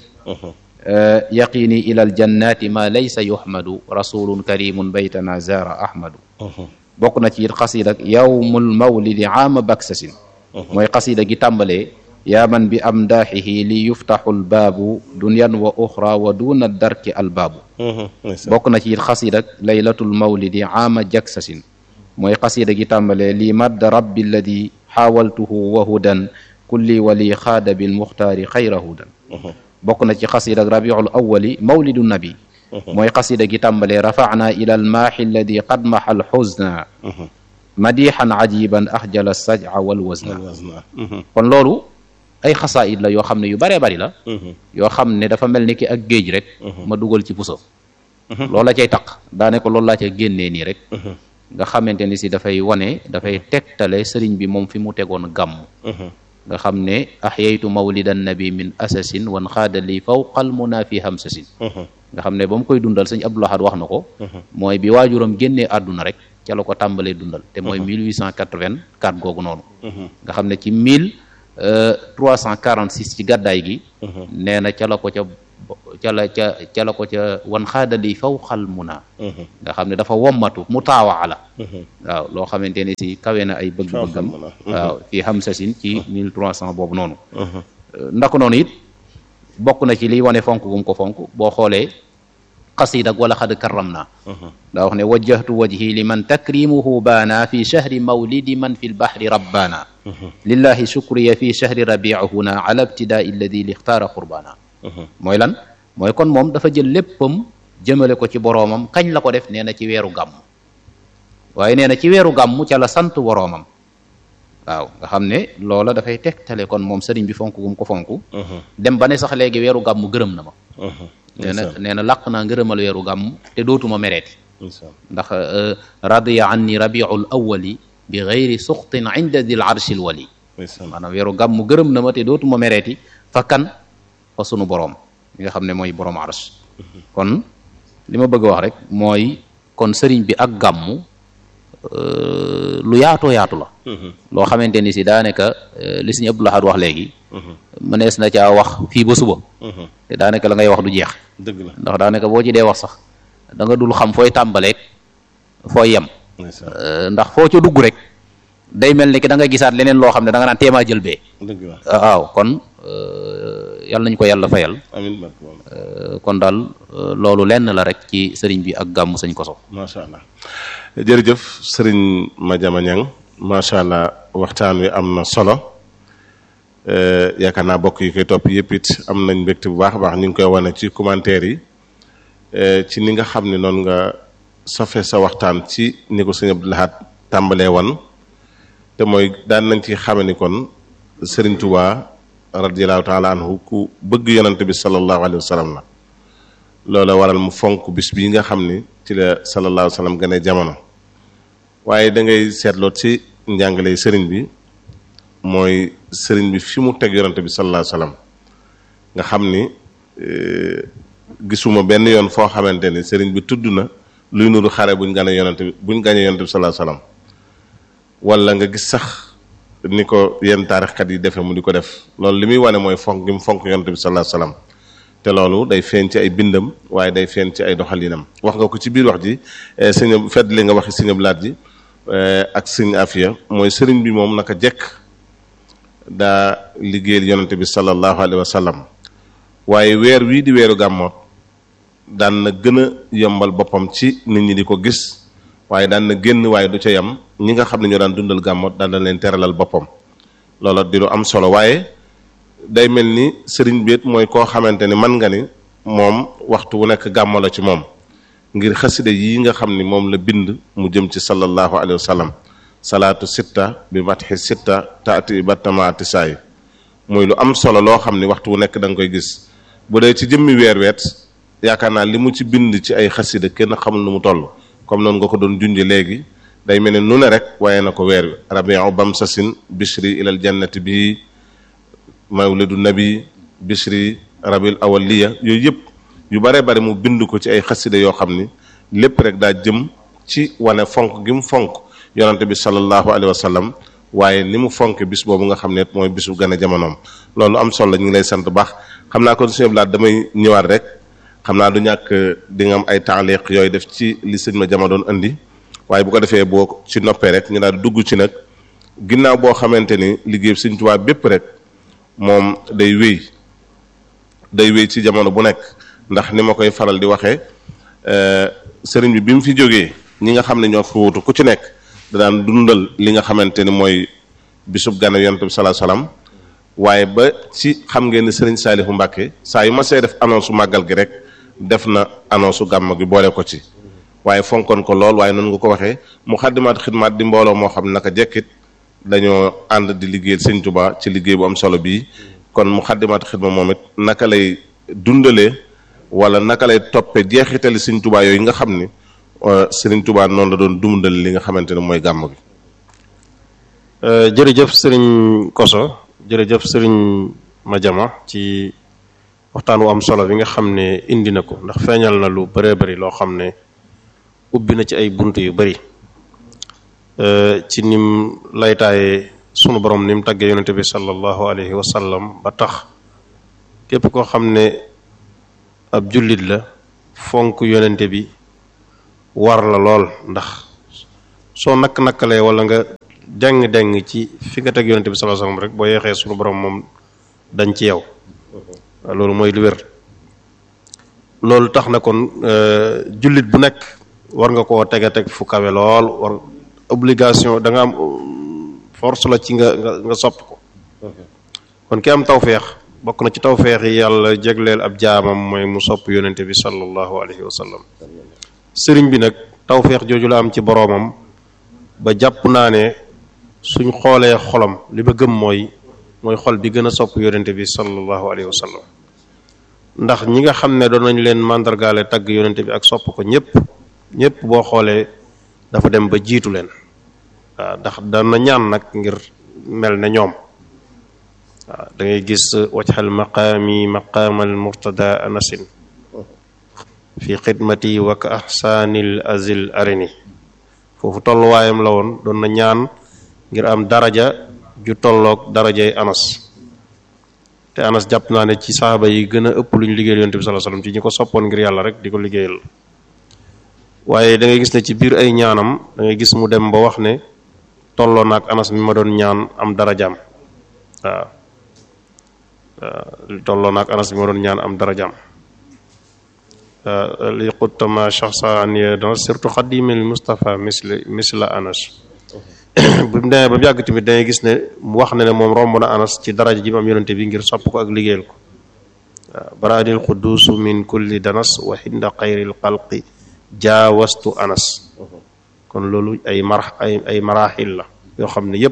yaqini ila aljannati ma laysa yuhmadu rasulun karimun baytana zara ahmadu bokk na ci it xasida yowmul mawlidi aama baksasin mooy xasida gi tàmbalee yaa man bi amdaaxihi li yuftaxu lbaabu dunyan wa oxra wa duna darki albaabu bokk na ci it xasida laylatul mawlidi aama jaksasin mooy xasida gi tàmbalee li madd rabbi alladi xaawaltuhu wa hudan kulli wali xaada bil muxtaari xayra hudan bokk na ci xasida rabiul awali mawlidu nabi mooy xasida gi tàmbalee rafacna ila almaaxi alladi qad maxa alxusna madixan ajiban axjala sajca walwasna kon loolu ay xasaayid la yoo xam ne yu baree bari la yoo xam ne dafa mel ni ki ak géej rek ma dugal ci puso loolu la cay taq daane ko loolu laa ca génnee nii rek nga xamante ni si dafay wane dafay tegtale sëriñ bi moom fi mu tegoon gàmm nga xam ne axyaytu mawlidan nabi min asasin wan xaada li fawqal muna fi hamsasin nga xam ne ba mu koy dundal sëñ Abdul Ahad wax na ko mooy bi waajuram génnee àdduna rek ca la ko tàmbalee dundal te mooy 1884 googu noonu nga xam ne ci mille 346 ci gàddaay gi nee na ca la ko ca ca la ca ca la ko ca wan xaadali fawqal muna nga xam ne dafa wommatu mu taawaa la waaw loo xamante ne si kawe na ay bëgg-bëggam waaw fii hamsasin ci mille trois cent boobu noonu ndax noonu it bokk na ci liy wane fonk gum ko fonk boo xoolee qasida wala xad karram naa daa wax ne wajjahtu wajhi liman takrimuhu baana fi shahri mawlidi man fi lbahri rabbaana lillahi shukriya fi shahri rabiihuna ala ibtidaai alladi lixtaara qurbana mooy lan mooy kon moom dafa jël léppam jëmale ko ci boroomam kañ la ko def nee na ci weeru gàmm waaye nee na ci weeru gàmm ca la sant boroomam waaw nga xam ne loola dafay tegtale kon moom sëriñ bi fonk gum ko fonk dem ba ne sax léegi weeru gàmm gërëm na ma nee na nee na làq naa ngërëmal weeru gàmm te dootuma mereeti ndax radiya anni rabiul awali bi gayri suxtin inda dil arshil wali maanaam weeru gàmm gërëm na ma te dootuma mereeti fa kan fa sunu boroom mi nga xam ne mooy boroom arsh kon li ma bëgg a wax rek mooy kon sëriñ bi ak gàmm lu yaatoo yaatu la loo xamante ni si daanaka li Sëriñ Abdul Ahad wax léegi mënees na caa wax fii ba suba te daanaka la ngay wax du jeex dëgg la ndax daanaka boo ci dee wax sax da nga dul xam fooy tàmbaleeg fooy yem ndax foo ca dugg rek day mel ni ki da nga gisaat leneen loo xam ne da nga naan teemaa jël bee dëgg la waaw kon yàlla nañ ko yàlla fayal amiin kon daal loolu lenn la rek ci sëriñ bi ak gàmmu sëñ koso macha allah jërëjëf sëriñ Madiama Niang macha allah waxtaan wi am na solo yaakaar naa bokk yi koy topp yëpp it am nañ mbégte bu baax a baax ñu ngi koy wane ci commentaire yi ci ni nga xam ne noonu nga sofe sa waxtaan ci ni ko sëñ Abdou Lahad tàmbalee wan te mooy daan nañ ci xame ni kon sëriñ Tuubaa radiallahu taala anhu ku bëgg yonante bi sallallahu alayhi wa sallam la loola waral mu fonk bis bii nga xam ni ci la sallallahu alayhi wa sallam gane jamono waaye da ngay seetloo ci njàngale sëriñ bi mooy sëriñ bi fi mu teg yonante bi sallallahu alayhi wa sallam nga xam ni gisuma benn yoon foo xamante ni sëriñ bi tudd na luy nuru xare buñ gane yonante bi buñ gañee yonante bi sallallahu alayhi wa sallam wala nga gis sax ni ko yenn taarixkat yi defee mu di ko def loolu li muy wane mooy fonk gi mu fonk yonante bi sallallahu alayhi wa sallam te loolu day feeñ ci ay bindam waaye day feeñ ci ay doxalinam wax nga ko ci biir wax ji sëñ fedd li nga waxi sëñ Ablaat ji ak sëñ Afiya mooy sëriñ bi moom naka jekk daa liggéeyal yonante bi sallallahu alayhi wa sallam waaye weer wii di weeru gàmmoot daan na gën a yombal boppam ci nit ñi di ko gis waaye daan na génn waaye du ca yam ñi nga xam ne ñoo daan dundal gàmmoot daan na leen teralal boppam loola di lu am solo waaye day mel ni sëriñ bi mooy koo xamante ni man nga ni moom waxtu wu nekk gàmmo la ci moom ngir xasida yi nga xam ni moom la bind mu jëm ci sallallahu alayhi wa sallam salaatu sitta bi matxi sitta taati battamaati saay muy lu am solo loo xam ni waxtu wu nekk da nga koy gis bu dee ci jëmmi weer weet yaakaar naa li mu ci bind ci ay xasida kenn xamul nu mu toll comme noonu nga ko doon junje léegi day mel ni nu ne rek waaye na ko weer wi rabiu bamsasin bishri ilal jannati bii mawlidu nabi bishri rabil awaliya yooyu yëpp yu bare bare mu bind ko ci ay xasida yoo xam ni lépp rek daa jëm ci wane fonk gi mu fonk yonante bi sallallahu alayhi wa sallam waaye ni mu fonk bis boobu nga xam ne mooy bisu gën a jamonoom loolu am solo la ñu ngi lay sant baax xam naa kon sëñ Blaat damay ñëwaat rek xam naa du ñàkk di nga am ay taaliq yooyu def ci li sëñ ma jama doon andi waaye bu ko defee boo ci noppee rek ñu daal dugg ci nag ginnaaw boo xamante ni liggéey Sëñ Tuubaa bépp rek moom day wéy day wéy ci jamono bu nekk ndax ni ma koy faral di waxee sëriñ bi bi mu fi jógee ñi nga xam ne ñoo fi wutu ku ci nekk da daan dundal li nga xamante ni mooy bisub gane yonent bi salaa salaam waaye ba ci xam ngeen ni sëriñ Saalihu Mbàkke saa yu ma see def annonce màggal gi rek def na annonce gàmm gi boole ko ci waaye fonkoon ko lool waaye noonu nga ko waxee mu xaddimaat xidmaat di mbooloo moo xam naka jekkit dañoo ànd di liggéeyal sëñ Tuubaa ci liggéey bu am solo bii kon mu xaddimaat xidma moom it naka lay dundalee wala naka lay toppe jeexitali sëñ Tuubaa yooyu nga xam ni sëriñ Tuubaa noonu la doon dundal li nga xamante ne mooy gàmm gi. jërëjëf sëriñ Koso jërëjëf sëriñ Madiama ci waxtaan wu am solo bi nga xam ne indi na ko ndax feeñal na lu bëree bëri loo xam ne ubbi na ci ay bunt yu bëri ci nim laytaaye sunu borom ni mu tàggee yonente bi sallallahu alayhi wa sallam ba tax képp koo xam ne ab jullit la fonk yonente bi war la lool ndax soo nakk-nakkalee wala nga deng-deng ci fi nga teg yonente bi sallallahu alayhi wasallam rek boo yeexee sunu borom moom dañ ci yow loolu mooy lu wér loolu tax na kon jullit bu nekk war nga koo teg a teg fu kawe lool war obligation da nga am force la ci nga nga nga sopp ko kon ki am tawféex bokk na ci tawféex yi yàlla jegleel ab jaamam mooy mu sopp yonente bi sallallahu alayhi wa sallam sëriñ bi nag tawféex jooju la am ci boroomam ba jàpp naa ne suñ xoolee xolam li ma gëm mooy mooy xol bi gën a sopp yonente bi sallallahu alayhi wa sallam ndax ñi nga xam ne doon nañ leen màndargaale tagg yonente bi ak sopp ko ñëpp ñëpp boo xoolee dafa dem ba jiitu leen waaw ndax dana ñaan nag ngir mel ne ñoom waaw da ngay gis wajxal maqaami maqaamal murtada anasin fi xidmati wa ka ahsaanil azil arini foofu tolluwaayam la woon doon na ñaan ngir am daraja ju tolloog darajay anas te anas jàpp naa ne ci saxaaba yi gën a ëpp lu ñu liggéeyal yonent bi sallallahu alayhi wasallam ci ñi ko soppoon ngir yàlla rek di ko liggéeyal waaye da ngay gis ne ci biir ay ñaanam da ngay gis mu dem ba wax ne tolloo naag anas mi ma doon ñaan am darajaam waaw waaw tolloo naag anas mi ma doon ñaan am darajaam li xuttama shaxsaniya dan surtout xadimil Mustafa misli misla anas bu mu demee ba mu yàgg tamit dangay gis ne mu wax ne ne moom romb na anas ci daraja ji mu am yonente bi ngir sopp ko ak liggéeyal ko waaw baraadil qudusu min kulli danas wa xinda xayril xalqi jaawastu anas kon loolu ay mar ay ay maraaxil la yoo xam ne yépp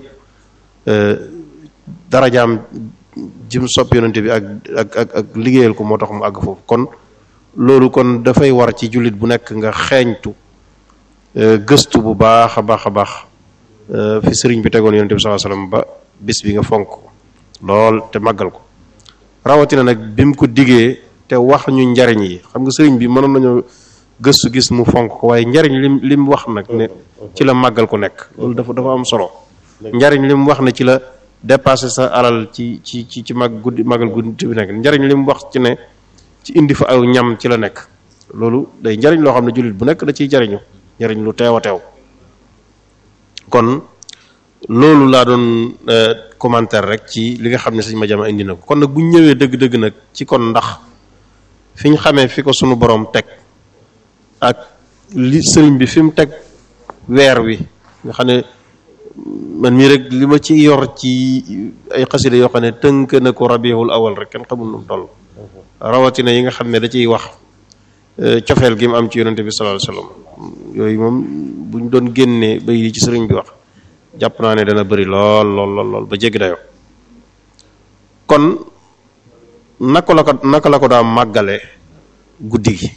darajaam jim sopp yonente bi ak ak ak ak liggéeyal ko moo tax mu àgg foofu kon loolu kon dafay war ci jullit bu nekk nga xeeñtu gëstu bu baax a baax a baax fi sëriñ bi tegoon yonente bi sallallahu alayhi wasallam ba bis bi nga fonk ko lool te màggal ko rawatina nag bi mu ko digee te wax ñu njariñ yi xam nga sëriñ bi mënoon nañu gëstu gis mu fonk ko waaye njariñ lim li mu wax nag ne ci la màggal ko nekk loolu dafa dafa am solo njariñ li mu wax ne ci la dépassé sa alal ci ci ci ci mag guddi màggal guddi bi nekk njariñ li mu wax ci ne ci indi fa aw ñam ci la nekk loolu day njariñ loo xam ne jullit bu nekk da ciy jariñu njariñ lu teew a teew kon loolu laa doon commentaire rek ci li nga xam ne sëñ ma jama indi na ko kon nag bu ñu ñëwee dëgg-dëgg nag ci kon ndax fi ñu xamee fi ko sunu borom teg ak li sëriñ bi fi mu teg weer wi nga xam ne man mii rek li ma ci yor ci ay xasida yoo xam ne tënk na ko rabiul awal rek kenn xamul nu mu toll rawatina yi nga xam ne da ciy wax cofeel gi mu am ci yonente bi sallallahu alayhi wasallam yooyu moom bu ñu doon génnee ba yi ci sëriñ bi wax jàpp naa ne dana bëri lool lool lool lool ba jéggi dayoo kon naka la ko naka la ko daa màggale guddi gi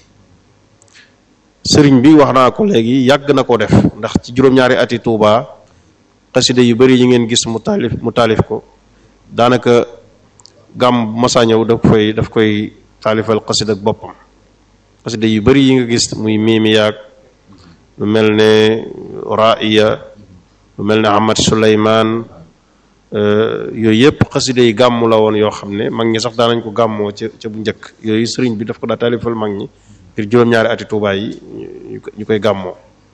sëriñ bi wax naa ko léegi yàgg na ko def ndax ci juróom-ñaari ati Tuuba xasida yu bëri yi ngeen gis mu taalif mu taalif ko daanaka gàmm masa ñëw daf koy daf koy taalifal xasida ak boppam xasida yu bëri yi nga gis muy miimi yaag lu mel ne raiya lu mel ne Ahmad Suleymaan yooyu yëpp xasida yi gàmm la woon yoo xam ne mag ñi sax daanañ ko gàmmoo ca ca bu njëkk yooyu sëriñ bi daf ko daa taalifal mag ñi ngir juróom-ñaari ati Tuubaa yi ñu koy gàmmoo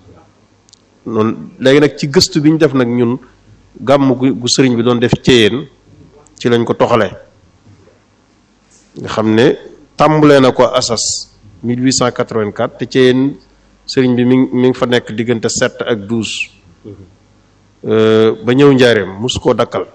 noonu léegi nag ci gëstu bi ñu def nag ñun gàmm gu gu sëriñ bi doon def céyeen ci lañ ko toxalee nga xam ne tàmbalee na ko asas 1884 te céyeen sëriñ bi mi ngi mi ngi fa nekk diggante 7 ak 12 ba ñëw njaareem mosu koo dakkal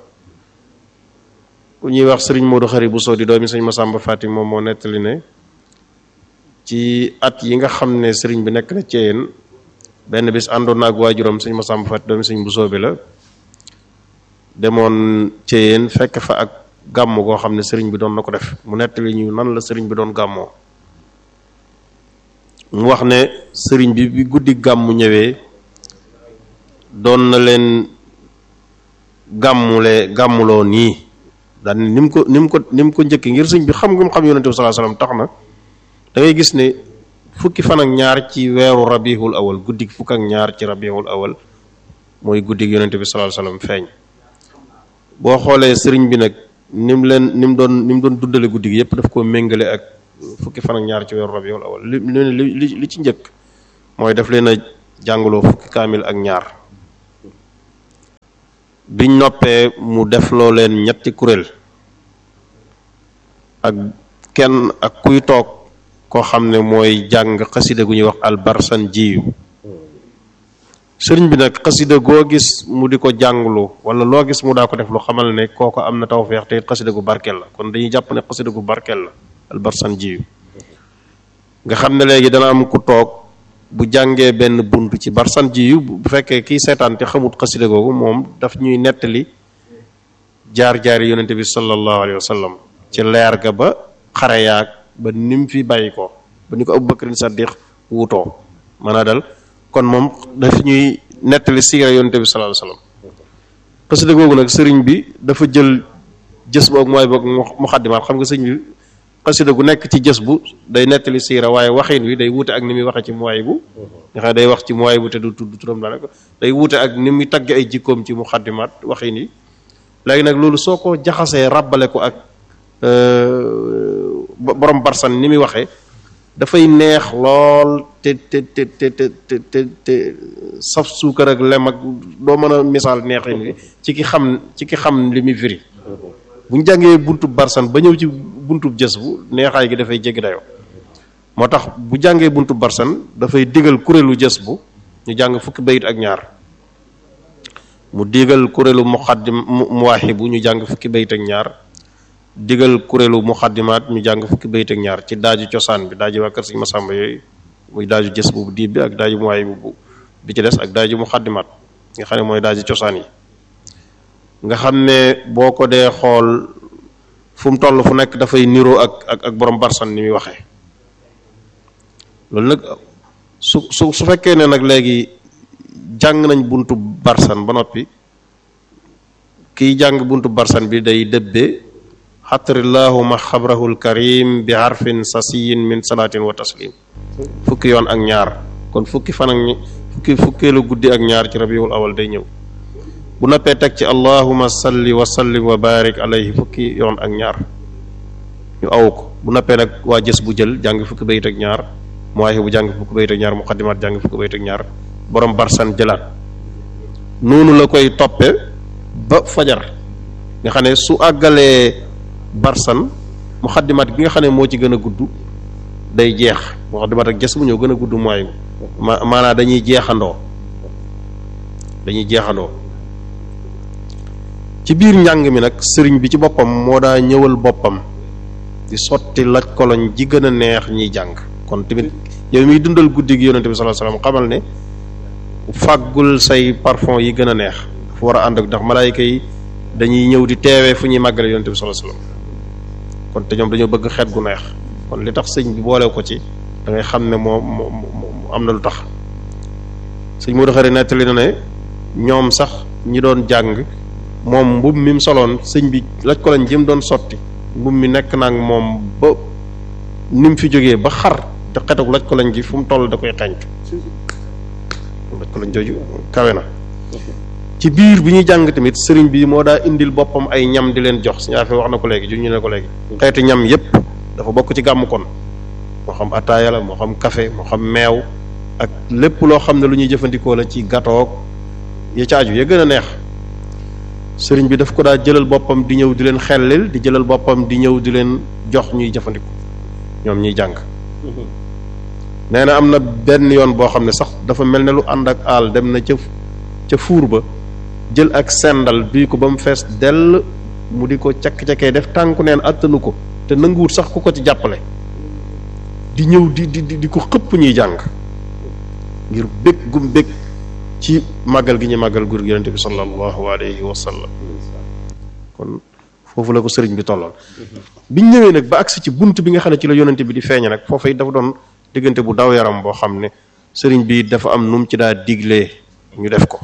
ku ñuy wax sëriñ Modou Xari bu soo di doomi sëñ Masamba Fatim moom moo nettali ne ci at yi nga xam ne sëriñ bi nekk na céyeen benn bis àndoon na ak waajuram sëñ Masamba Fatim doomi sëñ bu soobi la demoon céyeen fekk fa ak gàmm goo xam ne sëriñ bi doon na ko def mu nettali ñu nan la sëriñ bi doon gàmmoo mu wax ne sëriñ bi bi guddi gàmmu ñëwee doon na leen gàmmule gàmmuloo nii daan ni mu ko ni mu ko ni mu ko njëkki ngir sëriñ bi xam nga mu xam yonente bi sallallahu alayhi wasallam tax na da ngay gis ne fukki fan ak ñaar ci weeru rabiul awal guddi fukk ak ñaar ci rabiul awal mooy guddi yonente bi sallallahu alayhi wasallam feeñ boo xoolee sëriñ bi nag ni mu leen ni mu doon ni mu doon dundale guddi gi yépp daf koo méngale ak fukki fan ak ñaar ci weeru rabiul awal li li li ci njëkk mooy daf leen a jàngaloo fukki kaamil ak ñaar biñ noppee mu def loo leen ñetti kuréel ak kenn ak kuy toog koo xam ne mooy jàng xasida gu ñuy wax albarsan jiyu sëriñ bi nag xasida goo gis mu di ko jànglu wala loo gis mu daa ko def lu xamal ne kooko am na tawfeex te it xasida gu barkeel la kon dañuy jàpp ne xasida gu barkeel la albarsan jiyu nga xam ne léegi dana am ku toog bu jàngee benn bunt ci barsan jiyu bu fekkee kiy seetaan te xamut xasida googu moom daf ñuy nettali jaar-jaari yonente bi sallallahu alayhi wa sallam ci leer ga ba xare yaag ba nim fi bàyyi ko ba ni ko Abubakrin Saddiq wutoo mën a dal kon moom daf ñuy nettali siira yonente bi sallallahu alayhi wa sallam xasida googu nag sëriñ bi dafa jël jës boog mooy boog muxaddimaat xam nga sëriñ bi xasida gu nekk ci jës bu day nettali siira waaye waxin wi day wuute ak ni muy waxee ci muwaay bu nga xam ne day wax ci muwaay bu te du tudd turam daanaka day wuute ak ni muy tagg ay jikkoom ci muxaddimaat waxin yi léegi nag loolu soo ko jaxasee ràbbale ko ak borom barsan ni muy waxee dafay neex lool te te te te te te te saf suukar ak lem ak doo mën a misaal neexin wi ci ki xam ci ki xam li muy firi bu ñu jàngee buntub barsan ba ñëw ci buntub jës bu neexaay gi dafay jéggi dayoo moo tax bu jàngee buntub barsan dafay digal kuréelu jës bu ñu jàng fukki bayit ak ñaar mu digal kuréelu muxaddim muwaahibu ñu jàng fukki bayit ak ñaar digal kuréelu muxaddimaat ñu jàng fukki bayit ak ñaar ci daaju cosaan bi daaju waa kër Sëriñ Masamba yooyu muy daaju jës bu diib bi ak daaju muwaahibu bu bi ci des ak daaju muxaddimaat nga xam ne mooy daaju cosaan yi nga xam ne boo ko dee xool fu mu toll fu nekk dafay niroo ak ak ak borom barsan ni muy waxee loolu nag su su su fekkee ne nag léegi jàng nañ buntu barsan ba noppi kiy jàng buntu barsan bi day dëbbe xatrillahuma xabrahul karim bi harfin sasiyin min salaatin wa taslim fukki yoon ak ñaar kon fukki fan ak fukki fukkeelu guddi ak ñaar ci rabiul awal day ñëw bu noppee teg ci allahuma salli wa sallim wa barik alayhi fukki yoon ak ñaar ñu aw ko bu noppee nag waa jës bu jël jàng fukki bayit ak ñaar muwaahi bu jàng fukki bayit ak ñaar muqaddimaat jàng fukki bayit ak ñaar borom barsan jëlaat noonu la koy toppe ba fajar nga xam ne su àggalee barsan muqaddimaat gi nga xam ne moo ci gën a gudd day jeex muqaddimaat ak jës bu ñëw gën a gudd muwaahi ma maanaa dañuy jeexandoo dañuy jeexandoo ci biir njàng mi nag sëriñ bi ci boppam moo daa ñëwal boppam di sotti laj koloñ ji gën a neex ñiy jàng kon tamit yow miy dundal guddi gi yonente bi sallallahu alayhi wasallam xamal ne fàggul say parfum yi gën a neex dafa war a ànd ak ndax malaayika yi dañuy ñëw di teewee fu ñuy màggale yonente bi sallallahu alayhi wasallam kon te ñoom dañoo bëgg xeet gu neex kon li tax sëñ bi boole ko ci da ngay xam ne moo moo am na lu tax sëñ moo doxari nettali na ne ñoom sax ñi doon jàng moom mbub mi mu soloon sëñ bi laj ko lañ jëm doon sotti mbub mi nekk naag moom ba ni mu fi jógee ba xar te xetuk laj ko lañ gi fu mu toll da koy xeeñtu laj ko lañ jooju kawe na ci biir bi ñuy jàng tamit sëriñ bi moo daa indil boppam ay ñam di leen jox suñu affaire wax na ko léegi ju ñu ne ko léegi xeeti ñam yépp dafa bokk ci gàmm kon moo xam ataaya la moo xam café moo xam meew ak lépp loo xam ne lu ñuy jëfandikoo la ci gatoog ya caaju ya gën a neex sëriñ bi daf ko daa jëlal boppam di ñëw di leen xellil di jëlal boppam di ñëw di leen jox ñuy jëfandiku ñoom ñuy jàng nee na am na benn yoon boo xam ne sax dafa mel ne lu ànd ak aal dem na ca ca fuur ba jël ak sendal duy ko ba mu fees dell mu di ko cakk-cakkee def tànku neen attanu ko te nanguwut sax ku ko ci jàppale di ñëw di di di ko xëpp ñuy jàng ngir bég gum bég ci màggal gi ñu màggal gur gi yonente bi sallallahu alayhi wa sallam kon foofu la ko sëriñ bi tolloon biñ ñëwee nag ba agsi ci bunt bi nga xam ne ci la yonente bi di feeñe nag foofu it dafa doon diggante bu daw yaram boo xam ne sëriñ bi dafa am nu mu ci daa diglee ñu def ko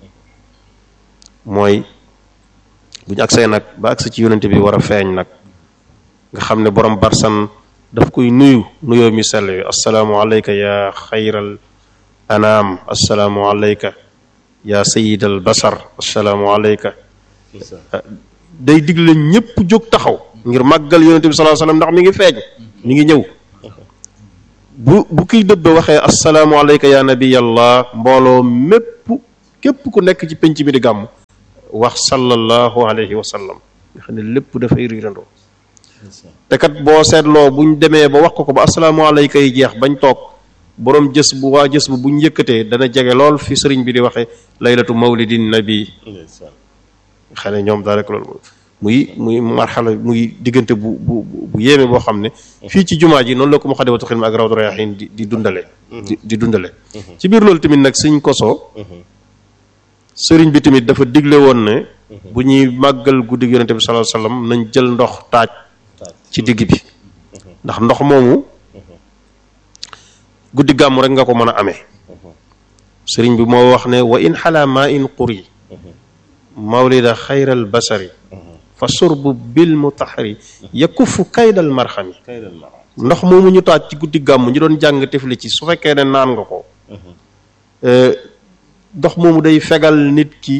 mooy bu ñu agsee nag ba agsi ci yonente bi war a feeñ nag nga xam ne borom barsan daf koy nuyu nuyoo mi sell yi assalaamu alayka ya xayral anaam assalaamu alayka ya sayidal basar assalaamu alayka day digle ñépp jóg taxaw ngir màggal yonente bi sallallahu alayhi wasallam ndax mi ngi feeñ mi ngi ñëw bu bu kiy dëbbe waxee assalaamu alayka ya nabiyallah mbooloo mépp képp ku nekk ci penc mi di gàmm wax sallallahu alayhi wa sallam nga xam ne lépp dafay riirandoo te kat boo seetloo buñ demee ba wax ko ko ba assalaamu alayka yi jeex bañ toog boroom jës bu waa jës bu buñ yëkkatee dana jege lool fi sëriñ bi di waxee laylatu mawlidin nabi xam ne ñoom daal rek loolu muy muy marxala muy diggante bu bu bu yéeme boo xam ne fii ci jumaa ji noonu la ko Moukhaddamatoul Khidma ak Rawdu Rayaahiin di di dundale di di dundale ci biir loolu tamit nag sëñ koso sëriñ bi tamit dafa digle woon ne bu ñuy màggal guddi yonente bi sallallahu alayhi wasallam nañ jël ndox taaj ci digg bi ndax ndox moomu guddi gàmmu rek nga ko mën a amee sëriñ bi moo wax ne wa in xalaa maa in quri mawlida xayral basari fa surbu bil mutahari yakufu kaydal marxami ndox moomu ñu taaj ci guddi gàmm ñu doon jàng tifli ci su fekkee ne naan nga ko ndox moomu day fegal nit ki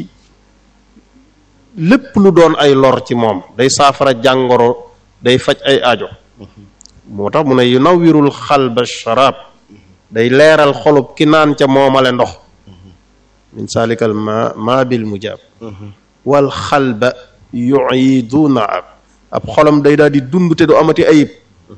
lépp lu doon ay lor ci moom day saafara jàngoro day faj ay aajo moo tax mu ne yu nawwirul xalba sharab day leeral xolub ki naan ca moomale ndox min salikal ma ma bil mujab wal xalba yuiduna ab ab xolam day daal di dund te du amati ayib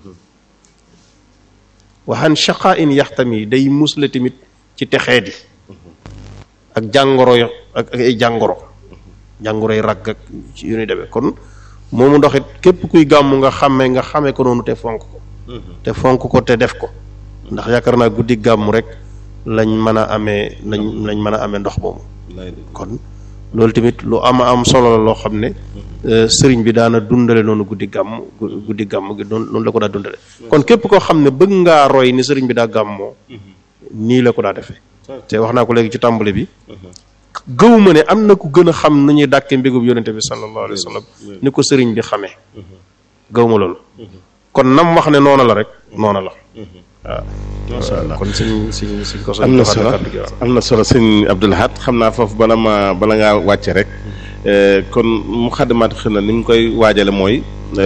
waxan shaqa in yaxtami day musle tamit ci texee di ak jàngoro yo ak ak ay jàngoro jàngoro yi ragg ak ci yu ñuy demee kon moomu ndoxit képp kuy gàmm nga xàmme nga xame ko noonu te fonk ko te fonk ko te def ko ndax yaakaar naa guddi gàmm rek lañ mën a amee lañ lañ mën a amee ndox moomu kon loolu tamit lu ama am solo la loo xam ne sëriñ bi daana dundale noonu guddi gàmm guddi gàmm gi noonu noonu la ko daa dundale kon képp koo xam ne bëgg ngaa roy ni sëriñ bi daa gàmmoo nii la ko daa defee te wax naa ko léegi ci tàmbali bi gëwuma ne am na ku gën a xam nu ñuy dàkke mbégub yonente bi sallallahu alayhi wa sallam ni ko sëriñ bi xamee gëwuma loolu kon nam wax ne noona la rek noona la waaw macha allah kon suñ suñ suñ ko am na solo am na solo sëñ Abdul Ahad xam naa foofu bala ma bala ngaa wàcce rek kon Moukhaddamatoul Khidma ni mu koy waajale mooy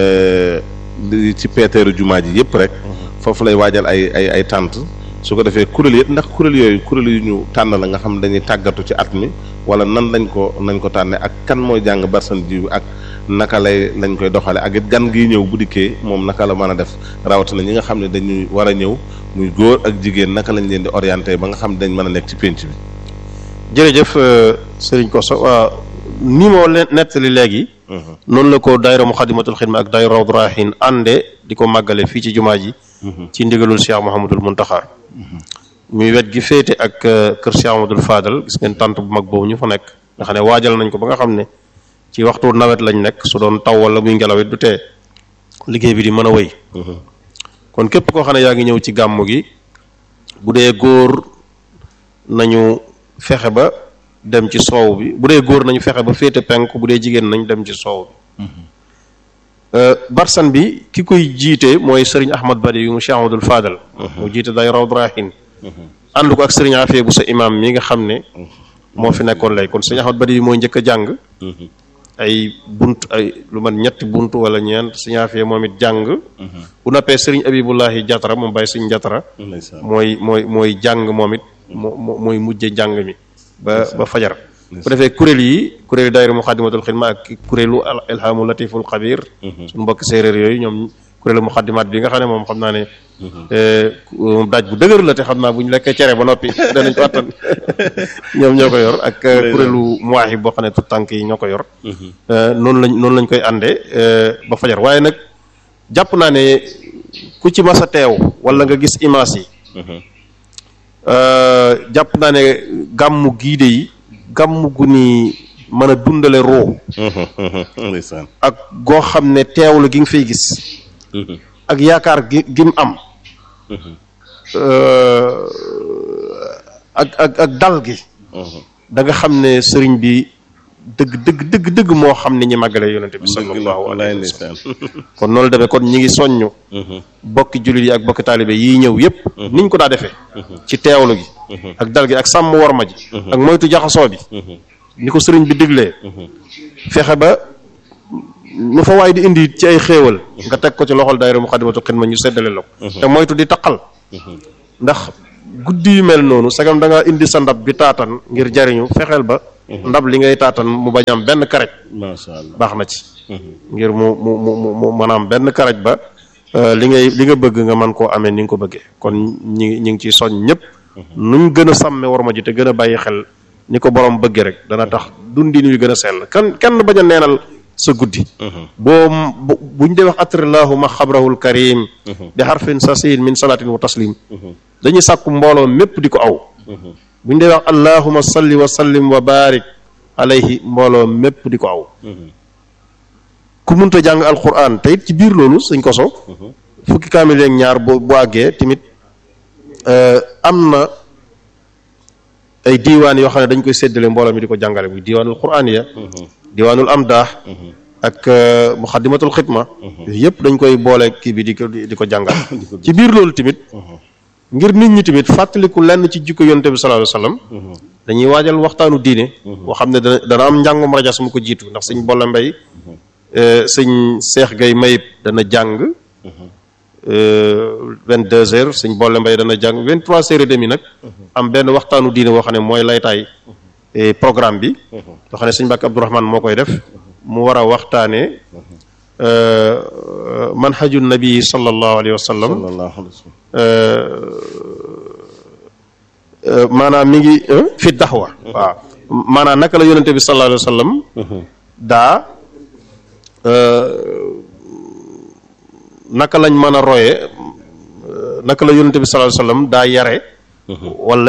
ci peeteeru jumaa ji yëpp rek foofu lay waajal ay ay ay tànt su ko defee kuréel yëpp ndax kuréel yooyu kuréel yu ñu tànn la nga xam dañuy tàggatu ci at mi wala nan lañ ko nañ ko tànne ak kan mooy jàng barsan ji ak naka lay lañ koy doxale ak it gan gi ñëw bu dikkee moom naka la mën a def rawatina ñi nga xam ne dañuy war a ñëw muy góor ak jigéen naka lañ leen di orienté ba nga xam ne dañ mën a nekk ci pénc bi jërëjëf sëriñ Koso waaw ni moo leen nettali léegi noonu la ko daayira Moukhaddamatoul Khidma ak daayira Rawdu Rayaahiin ànde di ko màggale fii ci jumaa ji ci ndigalul Cheikh Mouhamadul Muntaxa muy wet gi féete ak kër Cheikh Amadou Fadal gis ngeen tànt bu mag boobu ñu fa nekk nga xam ne waajal nañ ko ba nga xam ne ci waxtu nawet lañ nekk su doon taw wala muy ngelaw it du tee liggéey bi di mën a wéy kon képp koo xam ne yaa ngi ñëw ci gàmmu gi bu dee góor nañu fexe ba dem ci soow bi bu dee góor nañu fexe ba féete penk bu dee jigéen nañ dem ci soow bi barsan bi ki koy jiite mooy sëriñ Ahmad Badi yu mu Cheikh Amadou Fadal mu jiite day Rawdu Rayaahiin ànd ko ak sëriñ Afee bu sa imam mi nga xam ne moo fi nekkoon lay kon sëriñ Ahmad Badi bi mooy njëkk a jàng ay bunt ay lu man ñetti bunt wala ñeent sëriñ Afee moom it jàng bu noppee sëriñ Abibullahi Jatara moom bàyyi sëriñ Jatara mooy mooy mooy jàng moom it moo mooy mujje jàng mi ba ba fajar bu defee kuréel yi kuréelu daayira Moukhaddamatoul Khidma ak kuréelu ilhamu latiful xabir suñu mbokki séeréer yooyu ñoom kuréelu muxaddimaat bi nga xam ne moom xam naa ne moom daaj bu dëgër la te xam naa bu ñu lekkee cere ba noppi danañ ko attan ñoom ñoo ko yor ak kuréelu muwaaxi boo xam ne tout tànk yi ñoo ko yor noonu lañ noonu lañ koy àndee ba fajar waaye nag jàpp naa ne ku ci mas a teew wala nga gis image yi jàpp naa ne gàmmu giide yi gàmmu gu ni mën a dundale roo ak goo xam ne teewlu gi nga fay gis ak yaakaar gi gi mu am ak ak ak dal gi da nga xam ne sëriñ bi dëgg dëgg dëgg dëgg moo xam ne ñi màggale yonente bi sallallahu alayhi wa sallam kon noonu demee kon ñi ngi soññu bokki jullit yi ak bokki taalibe yii ñëw yépp niñ ko daa defee ci teewlu gi ak dal gi ak sàmm worma ji ak moytu jaxasoo bi ni ko sëriñ bi diglee fexe ba nu fa waay di indi ci ay xéewal nga teg ko ci loxol daayira Muxaddamatul Xidma ñu seddale la ko te moytu di taqal ndax guddi yu mel noonu sagam da nga indi sa ndab bi taatan ngir jariñu fexeel ba ndab li ngay taatan mu bañ am benn karaj macha allah baax na ci ngir mu mu mu mu mu maanaam benn karaj ba li ngay li nga bëgg nga mën koo amee ni nga ko bëggee kon ñi ñi ngi ciy soñ ñëpp nuñ gën a sàmme war ma ji te gën a bàyyi xel ni ko borom bëggee rek dana tax dundin wi gën a sell kan kenn bañ a neenal sa guddi boo buñ dee wax atrillahu ma xabrahul karim bi xarfin sasin min salatin wa taslim dañuy sàkku mbooloo mépp di ko aw buñ dee wax allahuma salli wa sallim wa barik alayhi mbooloo mépp di ko aw ku munta jàng alquran te it ci biir loolu suñ koso fukki kaamil yeeg ñaar bu bu àggee tamit am na ay diiwaan yoo xam ne dañ koy séddale mbooloo mi di ko jàngale muy diiwaanul quraan ya diiwaanul amdaax ak muxaddimatul xidma yooyu yëpp dañ koy boole kii bi di ko di ko jàngal ci biir loolu tamit ngir nit ñi tamit fàttaliku lenn ci jikko yonte bi sallallahu alayhi wasallam dañuy waajal waxtaanu diine boo xam ne dana dana am njàngum rajas mu ko jiitu ndax sëñ boole mbay sëñ seex gay mayib dana jàng vingt deux heures sëñ boole mbay dana jàng vingt trois heures et demi nag am benn waxtaanu diine boo xam ne mooy laytaay programme bi loo xam ne sëñ Mbàkke Abdourahmane moo koy def mu war a waxtaanee manhaju nabi sallallahu alayhi wa sallam maanaam mi ngi fi daxwa waaw maanaam naka la yonente bi sallallahu alayhi wa sallam daa naka lañ mën a roye naka la yonente bi sallallahu alayhi wa sallam daa yare wala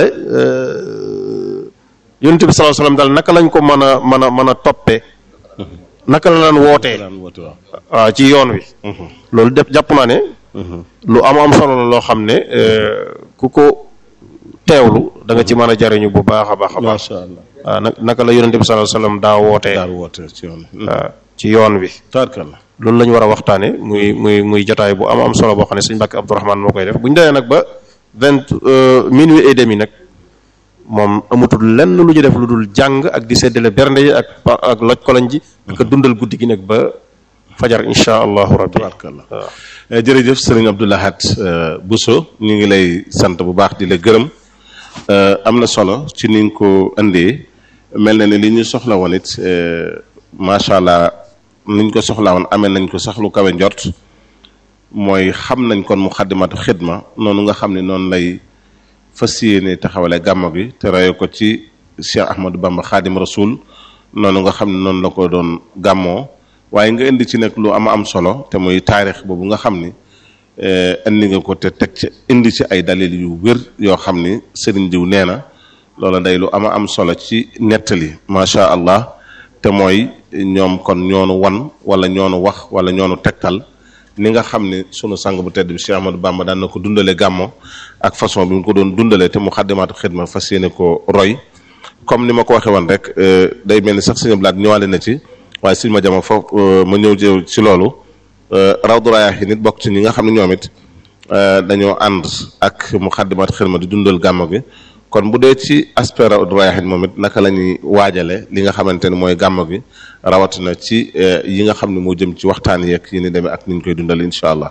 yonente bi sallallahu alayhi wa sallam daal naka lañ ko mën a mën a mën a toppee naka la daan wootee waaw ci yoon wi loolu def jàpp naa ne lu am am solo la loo xam ne ku ko teewlu da nga ci mën a jariñu bu baax a baax a baax waaw nag naka la yonente bi sallallahu alayhi wa sallam daa wootee daal woote ci yoon waaw ci yoon wi taarkalla loolu la ñu war a waxtaane muy muy muy jotaay bu am am solo boo xam ne sëñ Mbàkke Abdourahmane moo koy def bu ñu demee nag ba vingt minuit et demi nag moom amatul lenn lu ñu def lu dul jàng ak di seddale bernde yi ak ak loj koloñ ji ak dundal guddi gi nag ba fajar insha allahu rabbi taarkalla jërëjëf sëriñ Abdou Lahad Bousso ñu ngi lay sant bu baax di la gërëm am na solo ci ni nga ko indee mel na ni li ñu soxla woon it macha allah niñ ko soxlaa woon amee nañ ko sax lu kawe njort mooy xam nañ kon mu xaddimatu xidma noonu nga xam ne noonu lay fas yéene taxawale gàmmo gi te rayo ko ci Cheikh Ahmadou Bamba xaadim rasul noonu nga xam ne noonu la ko doon gàmmoo waaye nga indi ci nag lu ama am solo te muy taarix boobu nga xam ni indi nga ko te teg ci indi ci ay dalil yu wér yoo xam ni sëriñ diw nee na loola day lu ama am solo ci nettali macha allah te mooy ñoom kon ñoonu wan wala ñoonu wax wala ñoonu tegtal ni nga xam ni sunu sang bu tedd bi Cheikh Ahmadou Bamba daan na ko dundale gàmmo ak façon bi mu ko doon dundale te mu xaddimaatu xidma fas yéene ko roy comme ni ma ko waxee woon rek day mel ni sax suñu blaat ñëwaale na ci waaye suñu ma jama foofu ma ñëw jëw ci loolu rawdu rayaahi nit bokk ci ñi nga xam ne ñoom it dañoo ànd ak mu xaddimaatu xidma di dundal gàmmo gi kon bu dee ci aspect rawdu rayaahi moom it naka la ñuy waajale li nga xamante ni mooy gàmmo gi rawatina ci yi nga xam ne moo jëm ci waxtaan yeeg yi ni demee ak ni ñu koy dundal incha allah.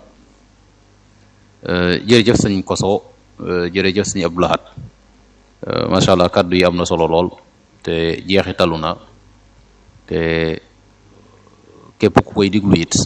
jërëjëf sëñ Koso jërëjëf sëñ Abdou Lahad macha allah kàddu yi am na solo lool te jeexitalu na te képp ku koy diglu it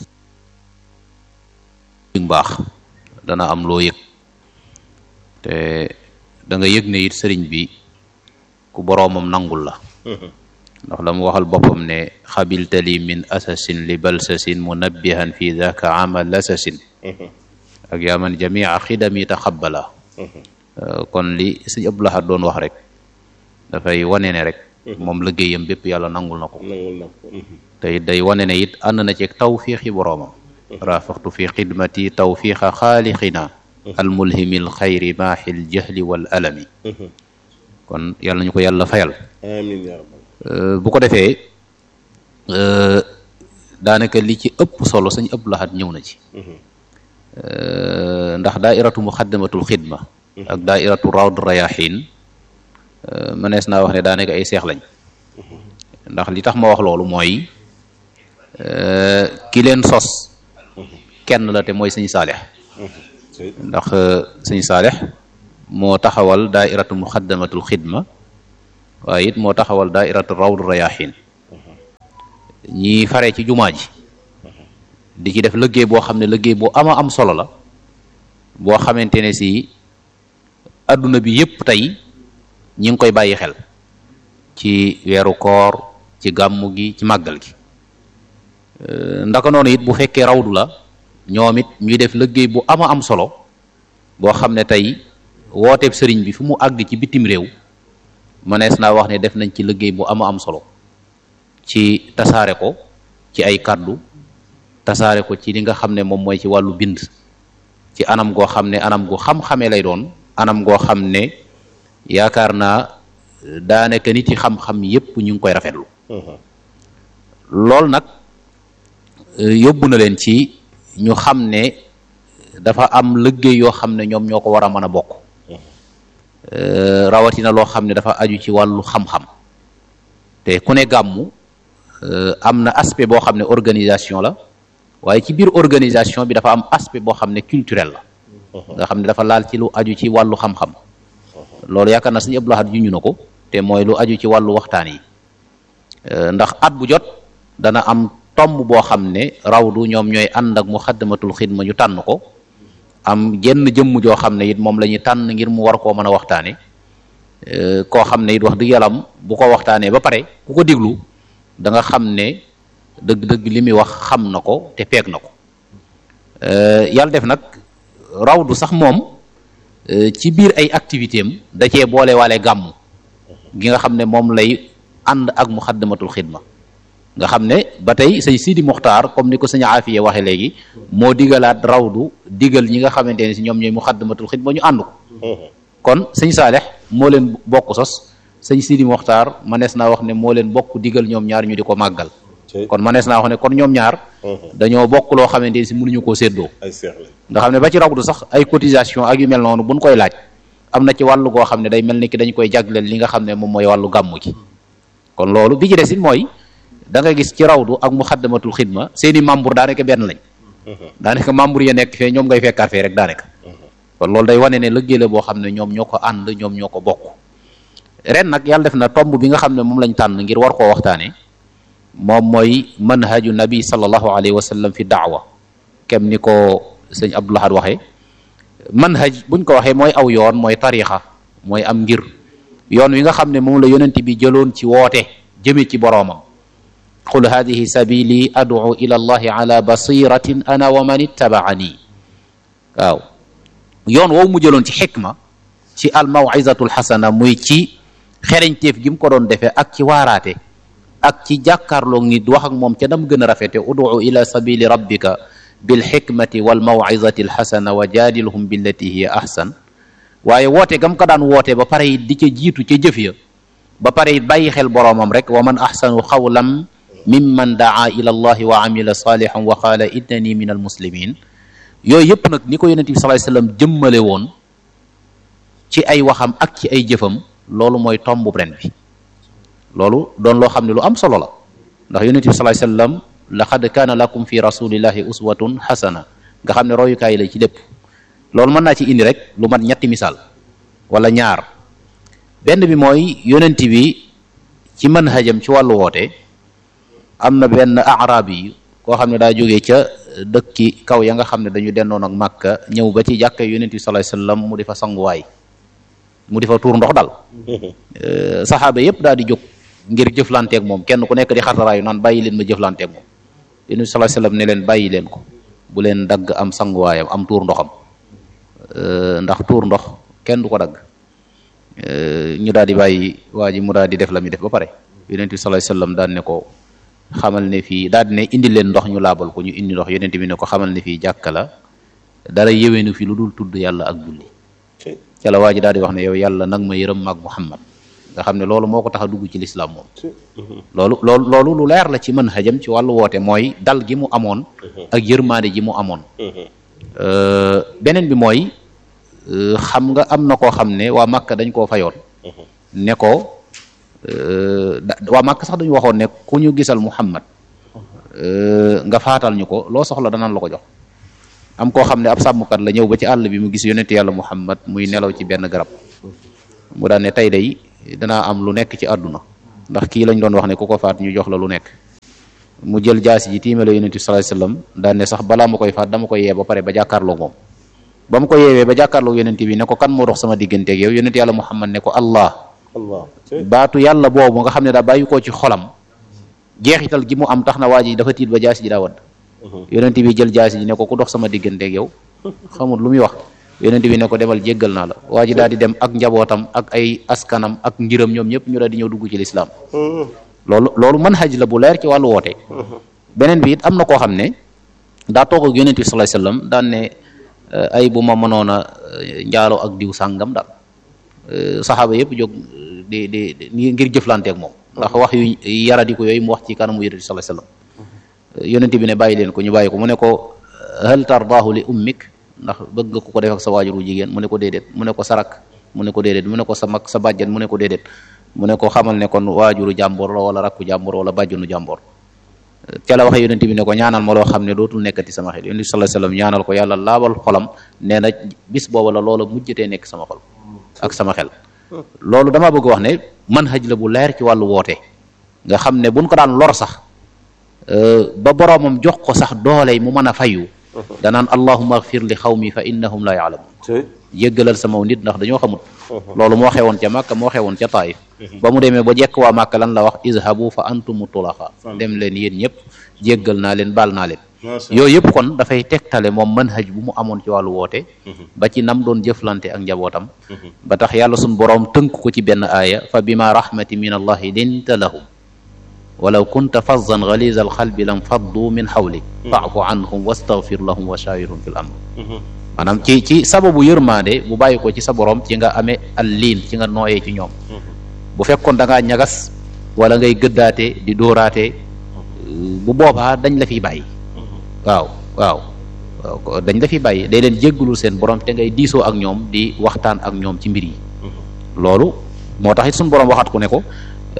baax dana am loo yëg te da nga yëg ne it sëriñ bi ku boroomam nangul la ndax la mu waxal boppam ne xabiltali min asasin li balsasin munabbihan fi daka amal asasin ak yaa man jamia xidami taxabbala kon li sëñ Abdou Lahad doon wax rek dafay wane ne rek moom liggéeyam bépp yàlla nangul na ko te it day wane ne it ànd na ci tawfiixi boroomam rafaxtu fi xidmati tawfiixa xaalixina almulhimil xayri maaxil jahli wal alami kon yàlla nañu ko yàlla fayal amiin yaa rabbal bu ko defee daanaka li ci ëpp solo sëñ Abdou Lahad ñëw na ci ndax daairatu muxaddamatul xidma ak daairatu rawd rayaxiin mënees naa wax ne daanaka ay seex lañ ndax li tax ma wax loolu mooy ki leen sos kenn la te mooy sëñ saalix ndax sëñ saalix moo taxawal daairatu muxaddamatul xidma waaye it moo taxawal daairatu rawdu rayahin ñi fare ci jumaa ji di ci def liggéey boo xam ne liggéey bu ama am solo la boo xamante ne si adduna bi yépp tey ñi ngi koy bàyyi xel ci weeru koor ci gàmmu gi ci màggal gi ndaka noonu it bu fekkee rawdu la ñoom it ñuy def liggéey bu ama am solo boo xam ne tey wooteeb sëriñ bi fu mu àgg ci bitim réew mënees naa wax ne def nañ ci liggéey bu ama am solo ci tasaare ko ci ay kàddu tasaare ko ci li nga xam ne moom mooy ci wàllu bind ci anam goo xam ne anam gu xam-xamee lay doon anam goo xam ne yaakaar naa daanaka nit yi xam-xam yépp ñu ngi koy rafetlu loolu nag yóbbu na leen ci ñu xam ne dafa am liggéey yoo xam ne ñoom ñoo ko war a mën a bokk rawatina loo xam ne dafa aju ci wàllu xam-xam te ku ne gàmmu am na aspect boo xam ne organisation la waaye ci biir organisation bi dafa am aspect boo xam ne culturel la nga xam ne dafa laal ci lu aju ci wàllu xam-xam loolu yaakaar na suñu Abdou Lahad juñu na ko te mooy lu aju ci wàllu waxtaan yi ndax at bu jot dana am tomb boo xam ne rawdu ñoom ñooy ànd ak muxaddamatul xidma ñu tànn ko am jenn jëmm joo xam ne it moom la ñuy tànn ngir mu war koo mën a waxtaane koo xam ne it wax dëgg yàllam bu ko waxtaanee ba pare ku ko diglu da nga xam ne dëgg-dëgg li muy wax xam na ko te peeg na ko yàlla def nag rawdu sax moom ci biir ay activité am da cee boole waale gàmmu gi nga xam ne moom lay ànd ak muxaddamatul xidma nga xam ne ba tey sëñ Sidi Muxtaar comme ni ko sëñ Aafiya waxe léegi moo digalaat rawdu digal ñi nga xamante ne si ñoom ñooy muxaddamatul xidma ñu ànd ko kon sëñ Saalex moo leen bokk sos sëñ Sidi Muxtaar manees naa wax ne moo leen bokk digal ñoom ñaar ñu di ko màggal kon manees naa wax ne kon ñoom ñaar dañoo bokk loo xamante ne si mënuñu koo séddoo nga xam ne ba ci rawdu sax ay cotisation ak yu mel noonu buñ koy laaj am na ci wàllu goo xam ne day mel ni ki dañ koy jagleel li nga xam ne moom mooy wàllu gàmmu gi kon loolu bi ci des it mooy da nga gis ci rawdu ak muxaddamatul xidma seeni membre daanaka benn lañ daanaka membre ya nekk fee ñoom ngay fekkaat fee rek daanaka kon loolu day wane ne liggéey la boo xam ne ñoom ñoo ko ànd ñoom ñoo ko bokk ren nag yàlla def na tomb bi nga xam ne moom lañ tànn ngir war koo waxtaane moom mooy manhaju nabi sallallahu alayhi wa sallam fi daawa kem ni ko sëñ Abdou Lahad waxee manhaj buñ ko waxee mooy aw yoon mooy tarixa mooy am ngir yoon wi nga xam ne moom la yonent bi jëloon ci woote jëme ci boroomam qul hadihi sabili ad'u ila allahi ala basiratin ana wa man ittabaani waaw yoon woowu mu jëloon ci xikma ci al mawizatul xasana muy ci xereñteef gi mu ko doon defee ak ci waaraate ak ci jàkkaarloog nit wax ak moom ca nam gën a rafete ud'u ila sabili rabbika bil xikmati wal mawizati al xasana wa jaadilhum billati hiya ahsan waaye woote gam ko daan woote ba pare it di ca jiitu ca jëf ya ba pare it bàyyi xel boroomam rek wa man ahsanu xawlam mimman daa ila allahi wa amila salihan wa qaala innani min al muslimin yooyu yëpp nag ni ko yonent bi sallallahu alayhi wasallam jëmmale woon ci ay waxam ak ci ay jëfam loolu mooy tombu ren bi loolu doon loo xam ne lu am solo la ndax yonent bi sallallahu alayhi wasallam laqad kaana lakum fi rasulillahi uswatun xasana nga xam ne royukaay la ci lépp loolu mën naa ci indi rek lu mat ñetti misaal wala ñaar benn bi mooy yonent bi ci manhajam ci wàllu woote am na benn arab yi koo xam ne daa jógee ca dëkki kaw ya nga xam ne dañu dendoon ak màkka ñëw ba ci jàkka yonent bi sallallahu alayhi wasallam mu di fa sanguwaay mu di fa tuur ndox dal saxaaba yépp daal di jóg ngir jëflanteeg moom kenn ku nekk di xartaraayu naan bàyyi leen ma jëflanteeg moom yonent bi sallallahu alayhi wasallam ne leen bàyyi leen ko bu leen dagg am sanguwaayam am tuur ndoxam ndax tuur ndox kenn du ko dagg ñu daal di bàyyi waa ji mu daal di def la muy def ba pare yonent bi sallallahu alayhi wasallam daan ne ko xamal ne fii daal di ne indi leen ndox ñu laabal ko ñu indi ndox yonent bi ne ko xamal ne fii jàkka la dara yéweenu fi lu dul tudd yàlla ak julli ca la waa ji daal di wax ne yow yàlla nag ma yërëm maag Muhammad nga xam ne loolu moo ko tax a dugg ci lislaam moom loolu loolu loolu lu leer la ci mën xajam ci wàllu woote mooy dal gi mu amoon ak yërmaande ji mu amoon beneen bi mooy xam nga am na koo xam ne waa Makka dañ koo fayoon ne ko waa Makka sax dañu waxoon ne ku ñu gisal Muhammad nga faatal ñu ko loo soxla danaan la ko jox am koo xam ne ab sàmmkat la ñëw ba ci àll bi mu gis yonent yàlla muhammad muy nelaw ci benn garab mu daan ne tey day danaa am lu nekk ci àdduna ndax kii lañ doon wax ne ku ko faat ñu jox la lu nekk mu jël jaasi ji tiimale yonent bi sallallahu alayhi wasallam daan ne sax balaa ma koy faat dama koy yee ba pare ba jàkkaarloo moom ba mu ko yeewee ba jàkkaarloo yonent bi ne ko kan moo dox sama digganteeg yow yonent yàlla muhammad ne ko allah allah baatu yàlla boobu nga xam ne daa bàyyi koo ci xolam jeexital gi mu am tax na waa ji dafa tiit ba jaasi ji daa wadd yonent bi jël jaasi ji ne ko ku dox sama digganteeg yow xamul lu muy wax yonent bi ne ko demal jéggal naa la waa ji daal di dem ak njabootam ak ay askanam ak ngiram ñoom ñëpp ñu daal di ñëw dugg ci lislaam loolu loolu mën xaj la bu leer ci wàllu woote beneen bi it am na koo xam ne daa toog ak yonent bi sallallahu alayhi wasallam daan ne ay bu ma mënoon a njaaloo ak diw sàngam daal saxaaba yëpp jóg di di ngir jëflanteeg moom ndax wax yu yaradiku yooyu mu wax ci kanamu yonent bi sallallahu alayhi wasallam yonent bi ne bàyyi leen ko ñu bàyyi ko mu ne ko hal tardaahu li ummik ndax bëgg nga ko ko def ak sa waajuru jigéen mu ne ko déedéet mu ne ko sarak mu ne ko déedéet mu ne ko sa mag sa bàjjan mu ne ko déedéet mu ne ko xamal ne kon waajuru jàmbor la wala rakku jàmbor wala bàjjunu jàmbor ca la waxe yonent bi ne ko ñaanal ma loo xam ne dootul nekkati sama xel yonent bi sallallahu alayhi wasallam ñaanal ko yàlla laabal xolam nee na bis booba la loola mujjatee nekk sama xol ak sama xel loolu dama bëgg wax ne manhaj la bu leer ci wàllu woote nga xam ne buñ ko daan lor sax ba boroomam jox ko sax doole mu mën a fayu danaan allahumma agfir li xawmi fa innahum la yaalamun yëggalal sama nit ndax dañoo xamut loolu moo xewoon ca Màkka moo xewoon ca Taif ba mu demee ba jekk waa Màkka lan la wax izhabu fa antumu tulaqa dem leen yéen ñëpp jéggal naa leen baal naa leen yooyu yëpp kon dafay tegtale moom manhaj bu mu amoon ci wàllu woote ba ci nam doon jëflante ak njabootam ba tax yàlla suñ boroom tënk ko ci benn aaya fa bima rahmati min allahi linta lahum walaw kunta fazzan ghaliza alxalbi lam faddu min xawlik faafu anhum wastaghfir lahum wa shawirhum fil amr maanaam ci ci sababu yërmaande bu bàyyi ko ci sa borom ci nga amee al liin ci nga nooyee ci ñoom bu fekkoon da ngaa ñagas wala ngay gëddaate di dóoraate bu boobaa dañ la fiy bàyyi waaw waaw dañ la fiy bàyyi day leen jéggalul seen borom te ngay diisoo ak ñoom di waxtaan ak ñoom ci mbir yi loolu moo tax it suñu borom waxaat ku ne ko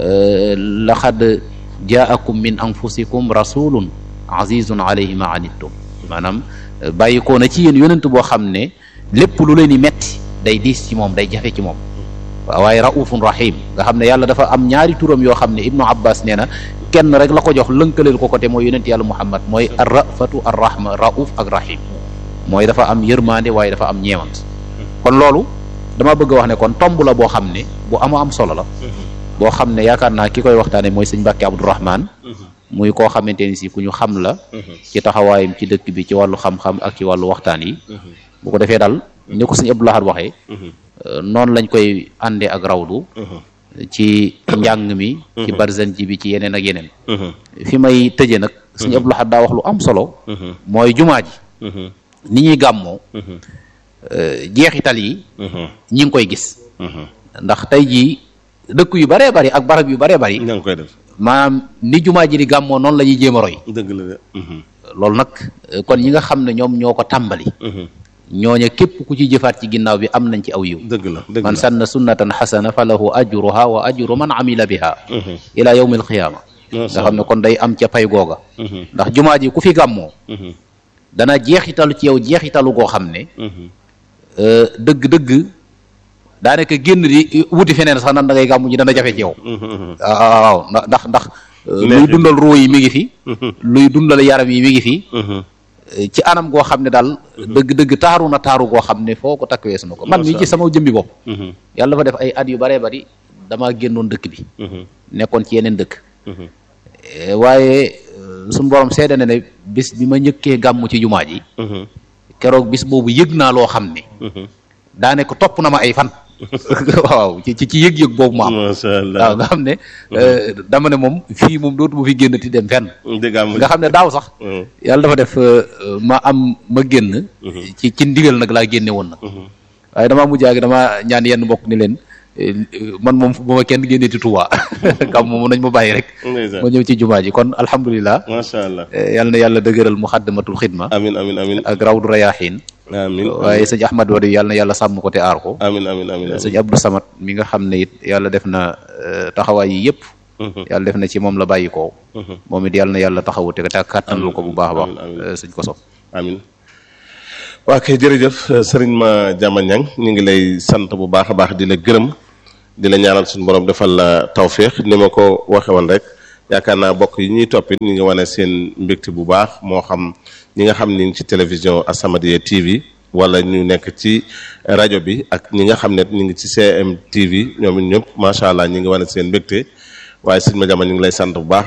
laxad jaakum min anfusikum rasulun azizun alayhi ma anittum maanaam bàyyi ko na ci yéen yonent boo xam ne lépp lu leen di metti day diis ci moom day jafe ci moom waaye raufun rahim nga xam ne yàlla dafa am ñaari turam yoo xam ne ibnu abbas nee na kenn rek la ko jox lënkaleel ko côté mooy yonent yàlla muhammad mooy ar rafatu ar rahma rauf ak rahim mooy dafa am yërmande waaye dafa am ñeewant kon loolu dama bëgg a wax ne kon tomb la boo xam ne bu ama am solo la boo xam ne yaakaar naa ki koy waxtaane mooy sëñ Mbàkke Abdourahman muy koo xamante ni si ku ñu xam la ci taxawaayam ci dëkk bi ci wàllu xam-xam ak ci wàllu waxtaan yi bu ko defee daal ni ko sëñ Abdou Lahad waxee noonu lañ koy àndee ak rawdu ci njàng mi ci barzan ji bi ci yeneen ak yeneen fi may tëje nag sëñ Abdou Lahad daa wax lu am solo mooy jumaa ji ni ñuy gàmmoo jeexital yi ñi ngi koy gis ndax tey jii dëkk yu baree bari ak barab yu baree bari ña ngi koy def maanaam ni jumaa ji di gàmmoo noonu la ñuy jéem a roy dëgg la de loolu nag kon ñi nga xam ne ñoom ñoo ko tàmbali ñooña képp ku ci jëfaat ci ginnaaw bi am nañ ci aw yiw dëgg la dëgg man la sanna sunnatan xasana fa lahu ajruha wa ajru man amila biha ila yawmi alqiyaama nga xam ne kon day am ca pay googa ndax jumaa ji ku fi gàmmoo dana jeexitalu ci yow jeexitalu goo xam ne dëgg-dëgg daanaka génn di wuti feneen sax nan da ngay gàmmu ji dana jafe ci yow waaw ndax ndax ndax luy dundal ruu yi mi ngi fi luy dundal yaram yi mi ngi fi ci anam goo xam ne daal dëgg-dëgg taaru na taaru goo xam ne foo ko takk weesu na ko man mii ci sama jëmbi bopp yàlla dafa def ay at yu baree bari damaa génnoon dëkk bi nekkoon ci yeneen dëkk waaye suñu borom seede na ne bis bi ma njëkkee gàmm ci jumaa ji keroog bis boobu yëg naa loo xam ne daane ko topp na ma ay fan waaw ci ci yëg-yëg boobu ma am masha Allah waaw nga xam ne dama ne moom fii moom dootuma fi génn ti dem fenn dëgg am nga xam ne daaw sax yàlla dafa def ma am ma génn ci ci ndigal nag laa génne woon nag waaye damaa mujj ak dama ñaan yenn mbokk ni leen man moom bu ma kenn génnee ci Tuuba kam moom nañ ma bàyyi rek ndeysaan ma ñëw ci jumaa ji kon alhamdulilah masha Allah yal na yàlla dëgëral muxaddamatul xidma amin amin amin ak rawdu rayaaxiin amin waaye sëñ Ahmad Wadi yàlla na yàlla sàmm ko te aar ko amin amin amin sëñ Abdou Samad mi nga xam ne it yàlla def na taxawaay yi yëpp yàlla def na ci moom la bàyyi ko moom it yàlla na yàlla taxawu te te kàttanlu ko bu baax a baax sëñ Koso amin waa kay jërëjëf sëriñ ma jama ñang ñu ngi lay sant bu baax a baax di la gërëm di la ñaanal suñu borom defal la tawféex ni ma ko waxe woon rek yaakaar naa bokk yi ñuy toppit ñu ngi wane seen mbégte bu baax moo xam ñi nga xam ni ngi ci télévision As-Samadiyya TV wala ñu nekk ci rajo bi ak ñi nga xam ne ñu ngi ci CM TV ñoom it ñëpp macha allah ñu ngi wane seen mbégte waaye sëñ ma jama ñu ngi lay sant bu baax